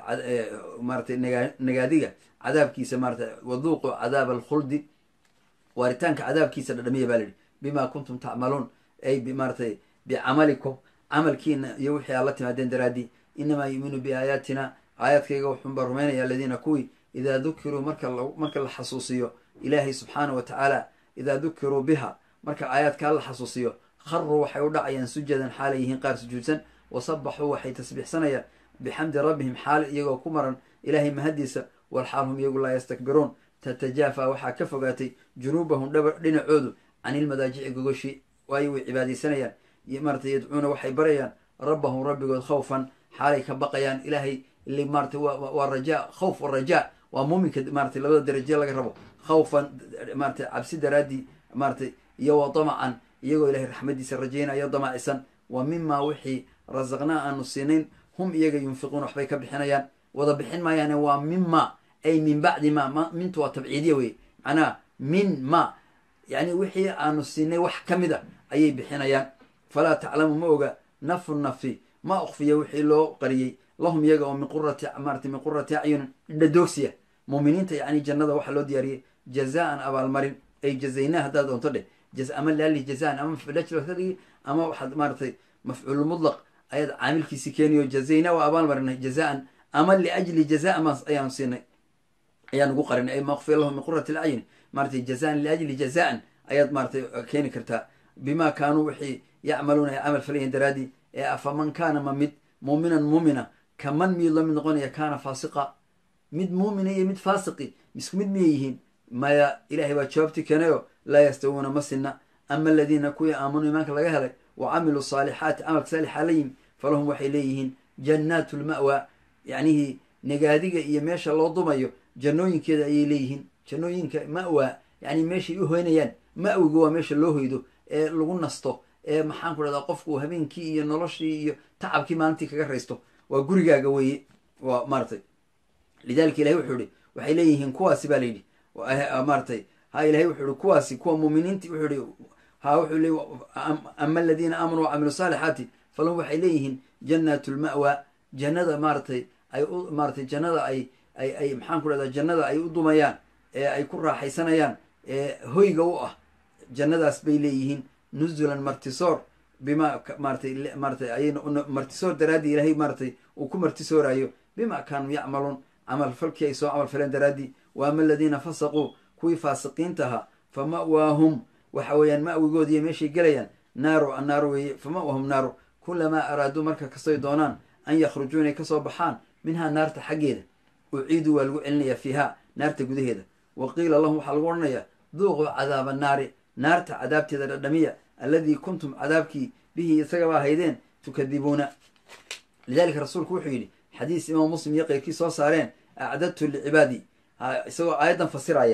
maaratay naga nagaadiga cadaabkiisa maaratay waduuqu cadaab alkhuldi waaritaanka cadaabkiisa dhadhamiya baa la yihi bima kuntum tacmaluun ay maaratay bicamalikum camalkiina iyo wixii aad la timaadeen daraadii inamaa yuuminu biaayaatina aayaadkayga wuxuunbaa rumaynaya aladiina kuwii idaa dukiruu marka marka la xasuusiyo ilaahay subxaana wa tacaala idaa dukiruu biha marka aayaadkaa la xasuusiyo kharuu waxay u dhacayaan sujadan xaalay yihiin qaar sujuudsan wasabaxuu waxay tasbiixsanayaan bixamdi rabbihim xaal iyagoo ku maran ilaahay mahadiisa walxaal hum iyagu laa yastakbiruun tatajaafa waxaa ka fogaatay junuubahum dhaba dhinacoodu cani ilmadaajici gogoshii waayo way cibaadaysanayaan maratay yadcuuna waxay barayaan rabbahum rabbigood khawfan xaalay ka baqayaan ilaahay ili maratay waa rajaa khawf warajaa waa muuminka maratay labada daraje laga rabo khawfan maratay cabsi daraaddii maratay iyo wa damacan iyagoo ilahay raxmadiisa rajaynayo damacisan wa mimaa wixii rasaqnaa aanu siinayn hum iyaga yunfiquuna waxbay ka bixinayaan wada bixin maayaane waa mima ay min bacdi ma mintu waa tabciidiya wey macnaha min ma yani wixii aanu siinay wax ka mid a ayay bixinayaan falaa taclamu ma oga nafu nafi ma ukfiya wixii loo qariyey lahum iyaga oo min qurati maarata min qurati acyunin dhadhoogsiya muuminiinta yani jannada waxaa loo diyaariyey jazaan abaalmarin ay jazaynaa haddaad doonto dheh ama laali jazaan ama mafcuulajradigi ama waxaad maaratay mafcuul mutlaq ayaad caamilkiisi keeniyo jazaynaa waa abaalmarinay jazaan ama liajli jazaa ma ayaanu siinay ayaan ugu qarinay ay ma ukfiya lahum min qurati lacyuni maaratay jazaan liajli jazaan ayaad maaratay keeni kartaa bima kaanuu wixii yacmaluuna ay camal falayihin daraadii ee afaman kaana ma mid muuminan muumina kaman miyuu la mid noqonaya kaana faasiqa mid muumina iyo mid faasiqi isku mid miyay yihiin maya ilahay baa jawaabtii keenayo laa yastawuuna ma sinna ama aladiina kuwii aamanuu imaanka laga helay wa camiluu saalixaati camalka saalixa la yimi falahum waxay leeyihiin jannaatu lma'wa yacnihii nagaadiga iyo meesha loo dumayo jannooyinkeeda ayay leeyihiin jannooyinka ma'wa yani meeshay u hoynayaan ma'wiga waa meesha loo hoydo ee lagu nasto ee maxaan ku dhahdaa qofku habeenkii iyo noloshii iyo tacabkii maalintii kaga raysto waa gurigaaga weeye waa maaratay lidalika ilahay wuxuu ihi waxay leeyihiin kuwaasi baa layidhi maaratay ha ilahay wuxuu ihi kuwaasi kuwa muuminiinti wuxuu ihi ha wuxuu le ama aladiina aamanuu wacamilu saalixaati falahum waxay leeyihiin jannaatu lma'wa jannada maaratay ay u maaratay jannada ay ay ay maxaan ku dhahdaa jannada ay u dumayaan ee ay ku raaxaysanayaan ee hoyga u ah jannadaas bay leeyihiin nuzulan martisoor bima maaratay maaratay ay martisoor daraaddii ilaahay maaratay uu ku martisooraayo bima kaanuu yacmaluun camal falkii ay soo camal faleen daraaddii wa ama aladiina fasaquu kuwii faasiqiinta ahaa fa ma'waahum waxa weeyaan ma'wigoodiiyo meeshay gelayaan naaru annaaru weeye fa ma'waahum naaru kulamaa araaduu marka kastoy doonaan an yakhrujuu inay kasoo baxaan minhaa naarta xaggeeda uciiduu waa lagu celinayaa fiihaa naarta gudaheeda wa qiila lahum waxaa lagu odhanayaa duuquu cadaaba naari naarta cadaabteeda dhadhamiya alladii kuntum cadaabkii bihi isagaba haydeen tukadibuuna lidalika rasuulku wuxuu yidhi xadiis imaam muslim iyo keyrkii soo saareen acdadtu licibaadi isagoo aayaddan fasiraya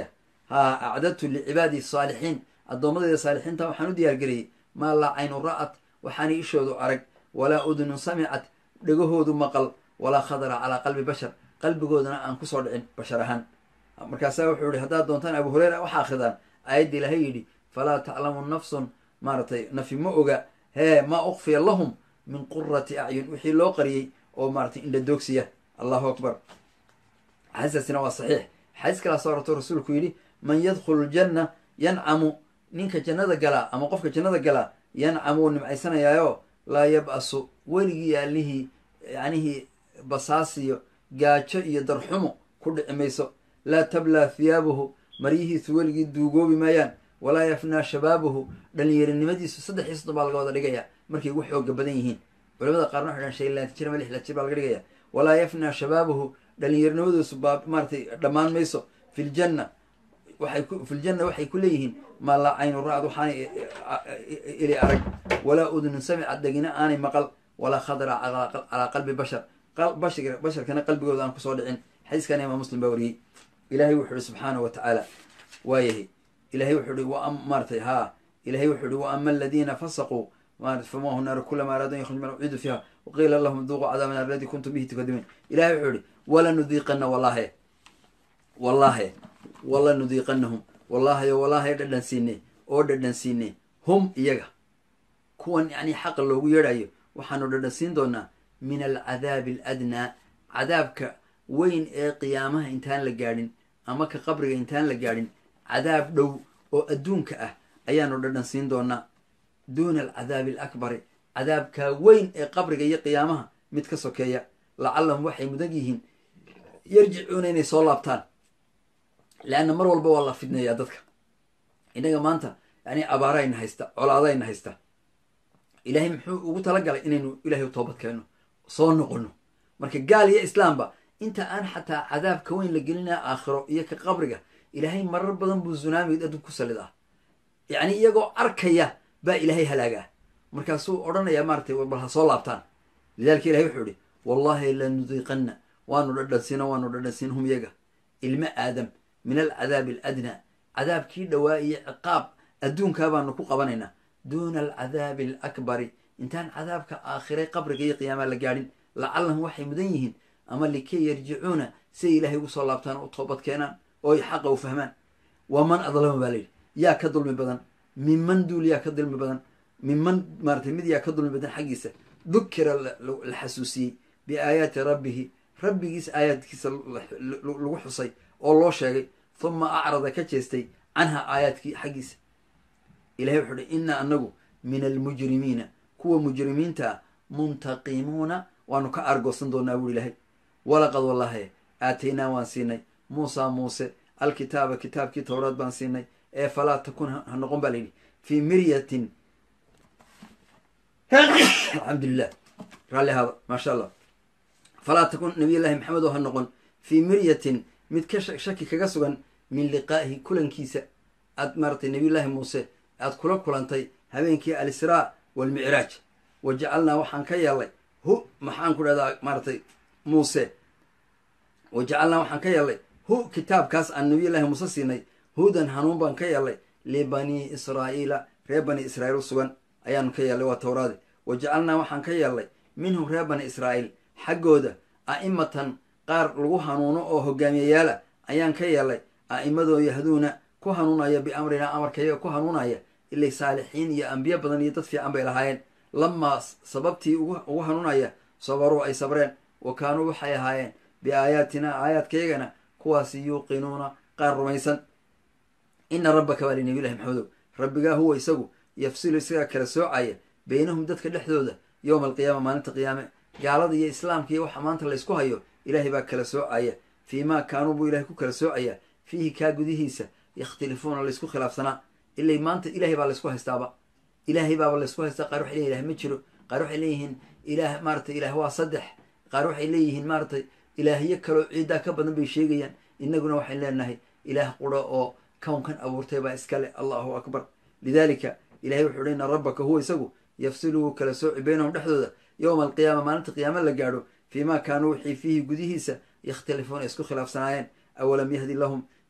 haa acdadtu licibaadi saalixiin addoommadeyda saalixiinta waxaan u diyaargeliyey maa laa caynu ra'at waxaanay ishoodu arag walaa udunun samicat dhegahoodu maqal walaa khadara calaa qalbi bashar qalbigoodana aan kusoo dhicin bashar ahaan markaasaa wuxuu yihi haddaad doontaan abu hureyra waxa akridaan aayadda ilaahay yidhi falaa taclamu nafsun maaratay nafi ma oga hee maa ukfiya lahum min qurati acyun wixii loo qariyey oo maaratay indhadoogsiya allahu akbar xadiiskaasina waa saxiix xadiis kalaa soo arorto rasuulku yidhi man yadkhulu ljanna yancamu ninka jannada galaa ama qofka jannada galaa yancamu wuu nimcaysanayaayo laa yab-asu weligii allihii yacnihii basaasiyo gaajo iyo darxumo ku dhici mayso laa tablaa thiyaabuhu maryihiisu weligii duugoobi maayaan walaa yafnaa shabaabuhu dhalinyarinimadiisu saddex iyo soddon baa laga wada dhigaya markay ugu xooga badan yihiin culamada qaarna waxay dhahan shan iyo labaatan jir ama lix laatan jir baa laga dhigaya walaa yafnaa shabaabuhu dhalinyarinimadiisu baa maaratay dhammaan mayso fi ljanna waxay ku fi ljanna waxay ku leeyihiin maa laa caynu ra-d waxaanay ili arag walaa udunun samicad dhegina aanay maqal walaa khadra calaa qalbi bashar bashar basharkana qalbigooda aan kusoo dhicin xadiiskana imaam muslim baa wariyey ilahay wuxuu ihi subxaanahu wa tacaala waayahay ilahay wuxuu ihi wa maaratay haa ilahay wuxuu ihi wa ama aladiina fasaquu marat fama hu naar kulama araadu an yakhruj min uciidu fiiha waqiila lahum duuquu cadaaba naar aladi kuntum bihi tukadibuun ilahay wuxuu ihi walanudiiqana wallahe wallahe walanudiiqanahum wallahayo wallahay dhadhan siine oo dhadhan siine hum iyaga kuwan yacni xaqa loogu yeedhayo waxaanu dhadhan siin doonaa min alcadaabi aladnaa cadaabka weyn ee qiyaamaha intaan la gaadhin ama ka qabriga intaan la gaadhin cadaab dhow oo adduunka ah ayaanu dhadhan siin doonaa duuna alcadaabi alakbari cadaabkaa weyn ee qabriga iyo qiyaamaha mid ka sokeeya lacallahum waxay mudan yihiin yarjicuuna inay soo laabtaan leanna mar walba waa la fidneeyaa dadka innaga maanta yani abaarayna haysta colaadayna haysta ilaahay muxuu ugu talagalay inaynu ilahay u toobad keenno soo noqono marka gaal iyo islaamba inta aan xataa cadaabka weyn la gelinaya aakhiro iyo ka qabriga ilaahay marar badan buu zunaami adduun ku salid ah yacni iyagoo arkaya baa ilaahay halaagaa markaasuu odhanayaa maaratay bal ha soo laabtaan lidalika ilahay wuxuu ihi wallahi lanudiiqanna waanu dhadhansiino waanu dhadhansiin hum iyaga ilmo aadam min alcadaabi aladnaa cadaabkii dhowaa iyo ciqaab adduunkaa baanu ku qabanaynaa duuna alcadaabi alakbari intaan cadaabka aakhire qabriga iyo qiyaamaa la gaadhin lacallahum waxay mudan yihiin ama likay yarjicuuna siay ilaahay ugu soo laabtaan oo u toobad keenaan oo ay xaqa u fahmaan waman adlama baa layidhi yaa ka dulmi badan minman duul yaa ka dulmi badan minman maaratay mid yaa ka dulmi badan xaggiisa dukira la xasuusiyey biaayaati rabbihi rabbigiis aayaadkiisa lagu xusay oo loo sheegay huma acrada ka jeestay canha aayaadkii xaggiisa ilahay wuxuu uhi inna anagu min almujrimiina kuwa mujrimiinta muntaqimuuna waanu ka aargoosan doonaa buri ilahay walaqad wallahe aataynaa waan siinay muusa muuse alkitaaba kitaabkii towraad baan siinay ee falaa takun ha noqon baa layidhi fii miryatin alxamdulilah raalli ahaada maasha allah falaa takun nabiy llahi maxamed oo ha noqon fii miryatin mid ka shaki kaga sugan min liqaa'ihi kulankiisa aad maaratay nabiyullaahi muuse aad kula kulantay habeenkii alisraa waalmicraaj wa jacalnaa waxaan ka yeelnay hu maxaan ku dhahdaa maaratay muuse wa jacalnaa waxaan ka yeelnay hu kitaabkaas aan nabiyullaahi muuse siinay hudan hanuun baan ka yeelnay libanii israa'iila reer bani israa'iil u sugan ayaanu ka yeelnay waa towraade wa jacalnaa waxaan ka yeelnay minhum reer bani israa'iil xaggooda a'imatan qaar lagu hanuuno oo hogaamiyayaala ayaan ka yeelnay a'imadoo yahduuna ku hanuunaya biamrinaa amarkayaga ku hanuunaya ilay saalixiin iyo ambiyo badan iyo dad fiican bay lahaayeen lamaa sababtii ugu hanuunaya sabaruu ay sabreen wa kaanuu waxay ahaayeen biaayaatinaa aayaadkayagana kuwaasi yuuqinuuna qaar rumaysan ina rabbaka baa li nabiyllahi maxamedow rabbigaa huwa isagu yafsilu isagaa kala soocaya beynahum dadka dhexdooda yowma alqiyaama maalinta qiyaame gaalada iyo islaamka iyo waxa maanta laysku hayo ilaahay baa kala soocaya fii maa kaanuu buu ilahay ku kala soocaya fiihi kaa gudihiisa yakhtalifuuna laysku khilaafsanaa ilay maanta ilahay baa laysku haystaaba ilaahay baaba laysku haystaa qaar waxay leyin ilah ma jiro qaar waxay leeyihiin ilaah maaratay ilaah waa saddex qaar waxay leeyihiin maaratay ilaahyo kaloo ciiddaa ka badan bay sheegayaan innaguna waxayn leenahay ilaah qura oo kownkan abuurtay baa iskale allahu akbar lidaalika ilahay wuxuu hi ina rabbaka huwa isagu yafsilu wuu kala sooci beynahum dhexdooda yowma alqiyaama maalinta qiyaama la gaadho fii ma kaanuu wixii fiihi gudihiisa yakhtalifuuna isku khilaafsanaayeen awalam yahdi lahum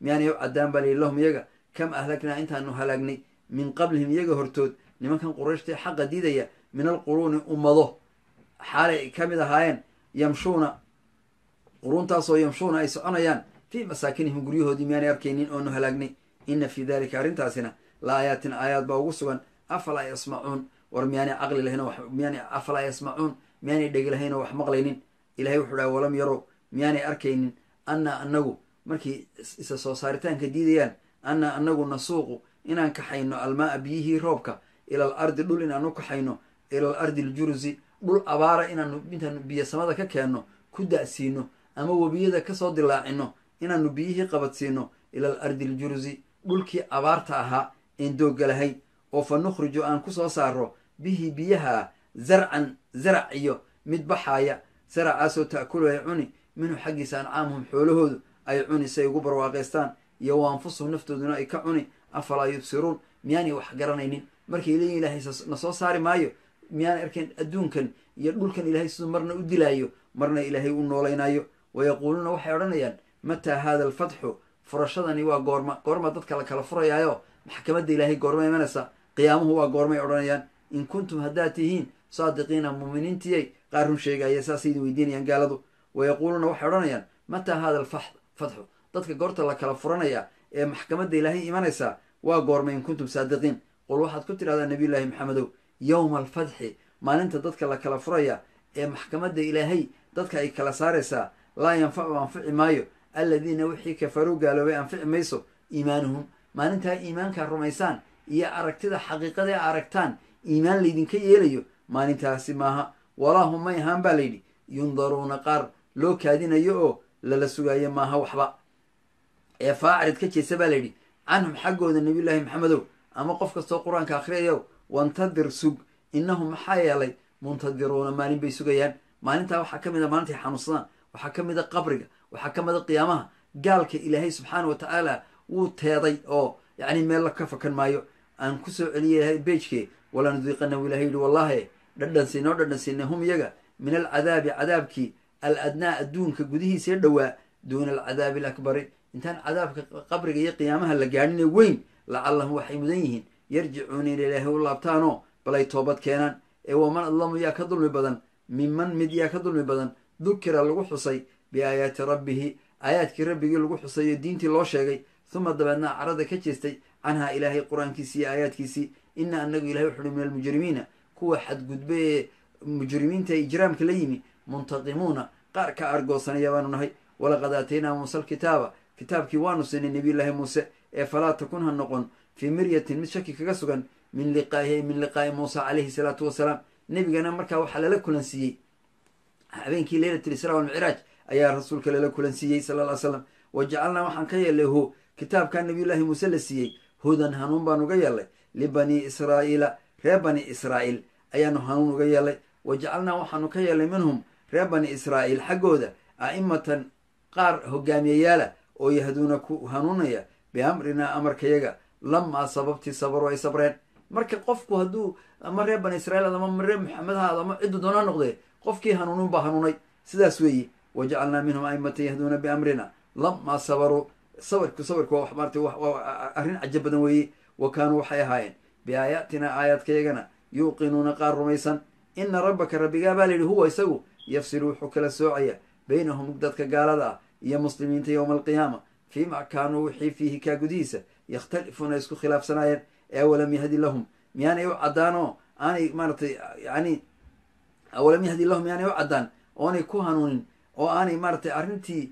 miyaanay u caddaan baa layidhi lahum iyaga kam ahlagnaa intaanu halaagnay min qablihim iyaga hortood nimankan qurayshtae xaqa diidaya min alquruuni ummado xaalay ka mid ahaayeen yamshuuna quruuntaasoo yamshuuna ay soconayaan fii masaakinihim guryahoodii miyaanay arkaynin oonu halaagnay ina fii dalika arrintaasina la aayaatin aayaad baa ugu sugan afalaa yasmacuun war miyaanay caqli lahayn miyaanay afalaa yasmacuun miyaanay dhegi lahayn oo wax maqlaynin ilahay wuxuu dhaha walam yarow miyaanay arkaynin anna anagu markay isa soo saaritaanka diidayaan anna anagu nasuuqu inaan kaxayno almaaa biyihii roobka ila al ardi dhul inaanu kaxayno ila al ardi aljurusi dhul abaara inaanu intaanu biyo samada ka keenno ku da-siino ama webiyada kasoo dilaacino inaanu biyihii qabadsiino ila al ardi aljurusi dhulkii abaarta ahaa een doogga lahayn oo fa nukhriju aan kusoo saaro bihi biyaha zarcan zarac iyo mid baxaaya zaracaasoo ta'kulu ay cuni minhu xaggiisa ancaamuhum xoolahoodu ay cuni si ay ugu barwaaqaystaan iyo wa anfusuhum naftooduna ay ka cuni afalaa yubsiruun miyaanay wax garanaynin markay leeyihin ilaahay na soo saari maayo miyaanay arkayn adduunkan iyo dhulkan ilaahay siduu marna u dilaayo marna ilaahay u noolaynayo wayaquuluuna waxay odhanayaan mataa haada alfatxu furashadani waa goorma goorma dadka la kala furayaayo maxkamadda ilaahay goorma imanaysa qiyaamuhu waa goormay odhanayaan in kuntum haddaad tihiin saadiqiina muuminiintiyay qaar run sheegaya saasay idin weydiinayaan gaaladu wayaquuluuna waxay odhanayaan mataa haada alfatxu dadka goorta la kala furanaya ee maxkamadda ilaahay imanaysa waa goormay in kuntum saadiqiin qul waxaad ku tidhahdaa nabiyullaahi maxamedow yowma alfatxi maalinta dadka la kala furaya ee maxkamadda ilaahay dadka ay kala saaraysaa laa yanfacu anfici maayo alladiina wixii kafaruu gaaloobay anfici mayso iimaanuhum maalintaa iimaankaa rumaysaan iyo aragtida xaqiiqada a aragtaan iimaan laydinka yeelayo maalintaasi maaha walaa hum may ahaan baa layidhi yundaruuna qaar loo kaadinayo oo lala sugaayo maaha waxba ee faacrid ka jeesa baa layidhi canhum xaggooda nabiyullaahi maxamedow ama qof kastoo qur-aanka akhriyayow wantadir sug innahum maxaa yeelay muntadiruuna maalin bay sugayaan maalintaa waxaa ka mid a maalintay xanuunsadaan waxaa ka mid a qabriga waxaa ka mid a qiyaamaha gaalka ilaahay subxaana wa tacaala wuu teeday oo yacni meel la ka fakan maayo aan kusoo celiyay beejke walanudiiqanahu ilahay yihi wallahi dhadhansiinoo dhadhansiinay hum iyaga min alcadaabi cadaabkii al adnaa adduunka gudihiisee dhowaa duuna alcadaabi alakbari intaan cadaabka qabriga iyo qiyaamaha la gaadhine weyn lacallahum waxay mudan yihiin yarjicuuna ila ilaahay u laabtaanoo bal ay toobad keenaan ee waman adlamu yaa ka dulmi badan minman mid yaa ka dulmi badan dukira lagu xusay biaayaati rabbihi aayaadkii rabbigii lagu xusay oo diintii loo sheegay huma dabeedna carada ka jeestay canhaa ilaahay qur-aankiisii iyo aayaadkiisii ina anagu ilahay wuxuuhi min almujrimiina kuwa xadgudbe ee mujrimiinta ee ijraamka la yimi muntaqimuuna qaar ka argoosanaya baanu nahay walaqad aataynaa muuse alkitaaba kitaabkii waanu siinay nabiyullaahi muuse ee falaa takun ha noqon fii miryatin mid shaki kaga sugan min liqaahi min liqaa'i muusa calayhi salaatu wasalaam nebigana markaa waxaa lala kulansiiyey habeenkii leylat lisraa walmicraaj ayaa rasuulka lala kulansiiyey sala ly slam wa jacalnaa waxaan ka yeelnay hu kitaabkaa nabiyullaahi muuse la siiyey hudan hanuun baan uga yeelnay libanii israa'iila reer bani israa'iil ayaanu hanuun uga yeelnay wa jacalnaa waxaanu ka yeelnay minhum reer bani israa'iil xaggooda a'imatan qaar hogaamiyayaala oo yahduuna ku hanuunaya biamrinaa amarkayaga lamaa sababtii sabaruu ay sabreen marka qofku hadduu ama reer bani israiil ama reer maxamed haad ama ciddu doona noqdee qofkii hanuunin baa hanuunay sidaas weeye wa jacalnaa minhum a'imatan yahduuna biamrina lamaa sabaruu sawirku sawirku waa maarata waa arrin cajab badan weeye wa kaanuu waxay ahaayeen biaayaatina aayaadkayagana yuuqinuuna qaar rumaysan ina rabbaka rabbigaa baa layidhi huwa isagu yafsilu wuxuu kala soocaya baynahum dadka gaalada ah iyo muslimiinta yowma alqiyaama fiima kaanuu wixii fiihi kaa gudihiisa yakhtalifuuna isku khilaafsanaayeen ee awalam yahdi lahum miyaanay u caddaan oo aanay maaratay yani awalam yahdi lahum miyaanay u caddaan oonay ku hanuunin oo aanay maaratay arrintii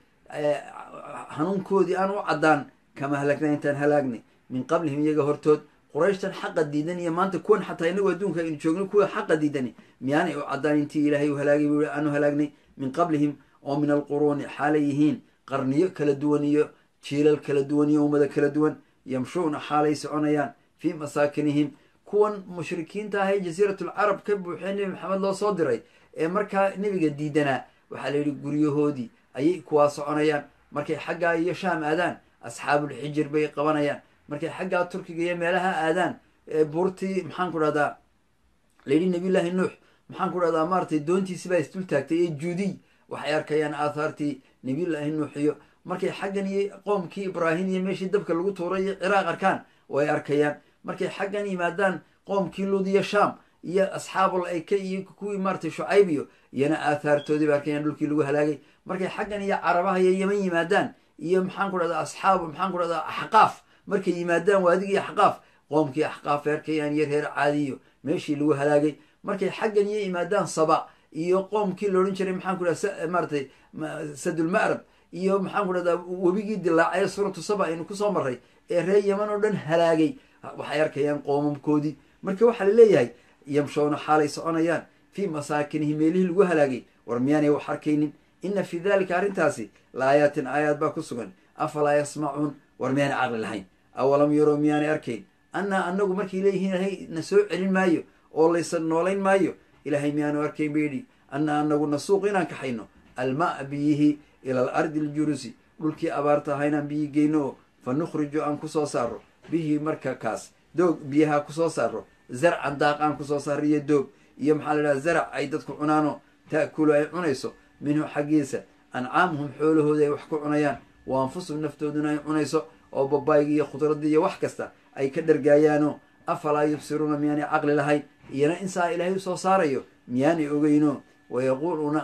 hanuunkoodii aan u caddaan kama halagnay intaan halaagnay min qablihim iyaga hortood qurayshtan xaqa diidan iyo maanta kuwan xataa inagu adduunka aynu joogno kuwa xaqa diidani miyaanay u caddaan intii ilaahay u halaagay buu aanu halaagnay min qablihim oo min alquruuni xaalay yihiin qarniyo kala duwan iyo jiilal kala duwan iyo ummado kala duwan yamshuuna xaalay soconayaan fii masaakinihim kuwan mushrikiinta ah ee jasiiratulcarab ka buuxee nebi maxamed loo soo diray ee markaa nebiga diidanaa waxaa la yidhi guryahoodii ayay kuwaa soconayaan markay xaggaa iyo shaam aadaan asxaabulxijir bay qabanayaan markay xaggaa turkiga iyo meelaha aadaan buurtii maxaan ku dhahdaa layidhi nabiyullaahi nuux maxaan ku dhahdaa maaratay doontiisi baa isdul taagtay ee juudiy waxay arkayaan aathaartii nabiyullaahi nuux iyo markay xaggan iyo qoomkii ibraahim iyo meeshii dabka lagu tuuray iyo ciraaq arkaan way arkayaan markay xaggan yimaadaan qoomkii lud iyo sham iyo asxaabul ayka iyo kuwii maaratay shucayb iyo iyana aathaartoodii ba arkayaan dhulkii lagu halaagay markay xaggan iyo carabaha iyo yeman yimaadaan iyo maxaan ku dhahdaa asxaab maxaan ku dhahdaa axqaaf markay yimaadaan waadigii axqaaf qoomkii axqaaf arkayaan iyo reer caadiyo meeshii lagu halaagay markay xaggan iyo yimaadaan saba iyo qoomkii laodhan jiray maxaan ku dhahda maaratay sadulma'rab iyo maxaan ku dhahdaa webigii dilaacay suuratu saba aynu kusoo maray ee reer yeman oo dhan halaagay waxay arkayaan qoomamkoodii marka waxaa la leeyahay yamshowna xaalay soconayaan fii masaakinihi meelihii lagu halaagay war miyaanay wax arkaynin ina fii dalika arrintaasi la aayaatin aayaad baa ku sugan afalaa yasmacuun war miyaanay caqli lahayn awalam yarow miyaanay arkayn annaa anagu markay leeyihiin ilahay na soo celin maayo oo laysa noolayn maayo ilaahay miyaanu arkayn bayidhi annaa anagu nasuuq inaan kaxayno almaa biyihi ila al ardi aljurusi dhulkii abaarta aha inaan biyi geyno oo fa nukhriju aan kusoo saaro bihi marka kaas doog biyaha kusoo saaro zarcan daaq aan kusoo saaro iyo doog iyo maxaa la dhaha zarac ay dadku cunaano ta'kulu ay cunayso minhu xaggiisa ancaamuhum xoolahooda ay wax ku cunayaan wa anfusuhum naftooduna ay cunayso oo babaaygi iyo khudradii iyo wax kasta ay ka dhargaayaano afalaa yubsiruuna miyaanay caqli lahayn iyana insaa ilaahay usoo saarayo miyaanay ogeyno wayaquuluuna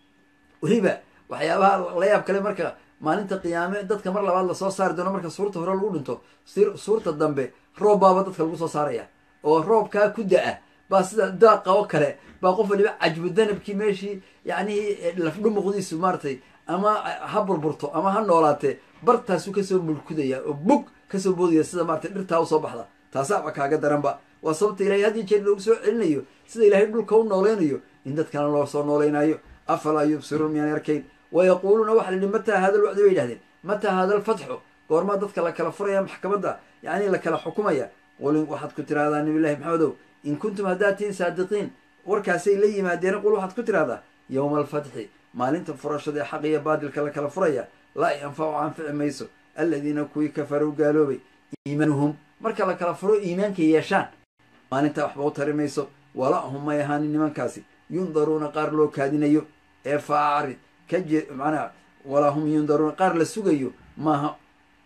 weliba waxyaabaha la yaab kale marka maalinta qiyaame dadka mar labaad lasoo saari doono marka suurta hore lagu dhinto suurta dambe roob baaba dadka lagu soo saaraya oo roobkaa ku da-a baa sida daaqa oo kale baa qof waliba cajbu danabkii meeshii yacnihii lafdhumuqdiisu maaratay ama ha burburto ama ha noolaatee bartaasu kasoo mulkudaya oo bug kasoo boodaya sida maratay dhirtaa usoo baxda taasaaba kaaga daranba waa sababta ilahay had iyo jeer loogu soo celinayo sida ilaahay dhulka u nooleynayo in dadkana loo soo nooleynaayo afalaa yubsiruun miyaan arkayn wayaquuluuna waxa la yihi mataa haada lwacdi bay yidhahdeen mataa haada alfatxu goormaa dadka la kala furaya maxkamadda yacni la kala xukumaya qul waxaad ku tirahdaa nabilahi maxamedow in kuntum haddaad tihiin saadiqiin warkaasay la yimaadeen qul waxaad ku tirahdaa yowma alfatxi maalinta furashada ee xaq iyo baadilka la kala furaya laa yanfacu anfici mayso aladiina kuwii kafaruu gaaloobay iimaanuhum marka la kala furo iimaankay yeeshaan maalintaa waxba u tari mayso walahum may ahaanin nimankaasi yundaruuna qaar loo kaadinayo ee faacrid ka je manaa walahum yundaruuna qaar la sugayo maaha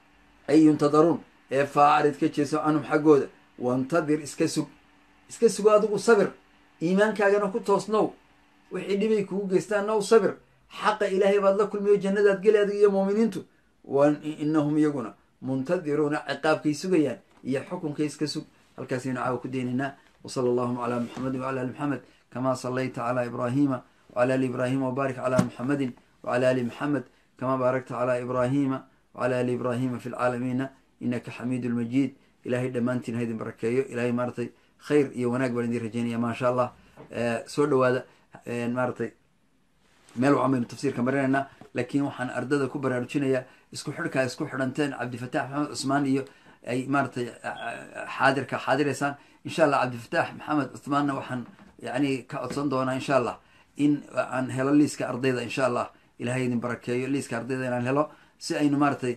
ay yuntadaruun ee faacrid ka jeeso canhum xaggooda wantadir iska sug iska sugo adigu sabir iimaankaagana ku toosnow wixii dhibay kugu geystaanna u sabir xaqa ilaahay baad la kulmiyo jannadaad geli adig iyo muuminiintu wa inahum iyaguna muntadiruuna ciqaabkay sugayaan iyo xukunkay iska sug halkaasaynu caawa ku daynaynaa wsala allahuma calaa muxamedin wcala ali muxamed kama salayta calaa ibraahima wcala ali ibraahima wbaarik calaa muxamedin wcala ali muxamed kama baarakta calaa ibraahima wcala ali ibraahima fi lcaalamiina inaka xamiidu lmajiid ilahay dhammaantiin haydin barakeeyo ilahay maaratay khayr iyo wanaag baan idin rajeynaya maasha allah soo dhawaada maaratay meel wacan baynu tafsiirka marinaynaa laakiin waxaan ardada ku baraarujinayaa isku xidhkaa isku xidhanteen cabdifatax maxamed cusmaan iyo ay maaratay xaadirka xaadiraysaan insha allah cabdifatax maxamed cuthmaanna waxaan yani ka codsan doonaa insha allah in aan helo liiska ardayda insha allah ilahay idin barakeeyo liiska ardayda inaan helo si aynu maaratay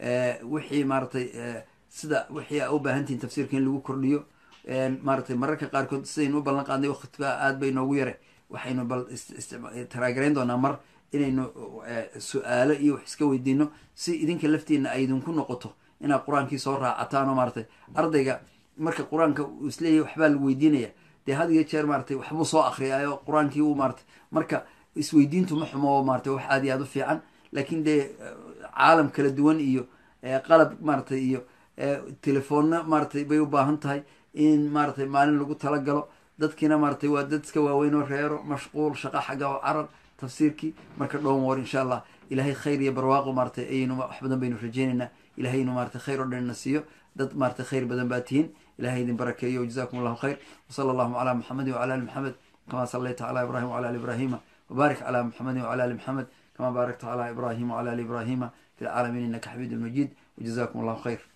wixii maaratay sida wixii a u baahantihin tafsiirka in lagu kordhiyo maaratay mararka qaarkood sidaynu u ballan qaadnay waktiga aad bay noogu yare waxaynu bal taraagarayn doonaa mar inaynu su-aalo iyo wax iska weydiino si idinka laftiina ay idinku noqoto inaad qur-aankii soo raacataan oo maaratay ardayga marka qur-aanka uu isleeyahy waxbaa lagu weydiinaya dee had iyo jeer maaratay waxbuu soo akriyaayo qur-aankii u maaratay marka isweydiintu ma xumo maaratay wax aad iyo aad u fiican laakiin dee caalam kala duwan iyo qalab maaratay iyo telefoonna maaratay bay u baahan tahay in maaratay maalin lagu talagalo dadkiina maaratay waa dad iska waaweyn oo reero mashquul shaqa xagga oo carar tafsiirkii marka dhoon war insha allah ilahay khayr iyo barwaaqo maaratay ayaynu wax badan baynu rajeynaynaa ilahaynu maaratay khayr oo dhan na siiyo dad maaratay khayr badan baa tihiin ilahay idin barakeeyo jazakum allahu khayr wsala allahuma calaa muxamedin wcala ali muxamed kama salayta calaa ibrahim wcala ali ibrahima wbaarik calaa muxamedin wcala ali muxamed kama baarakta calaa ibrahim wcala ali ibrahima fi lcaalamiin inaka xamiid lmajiid wjazakum allahu khayr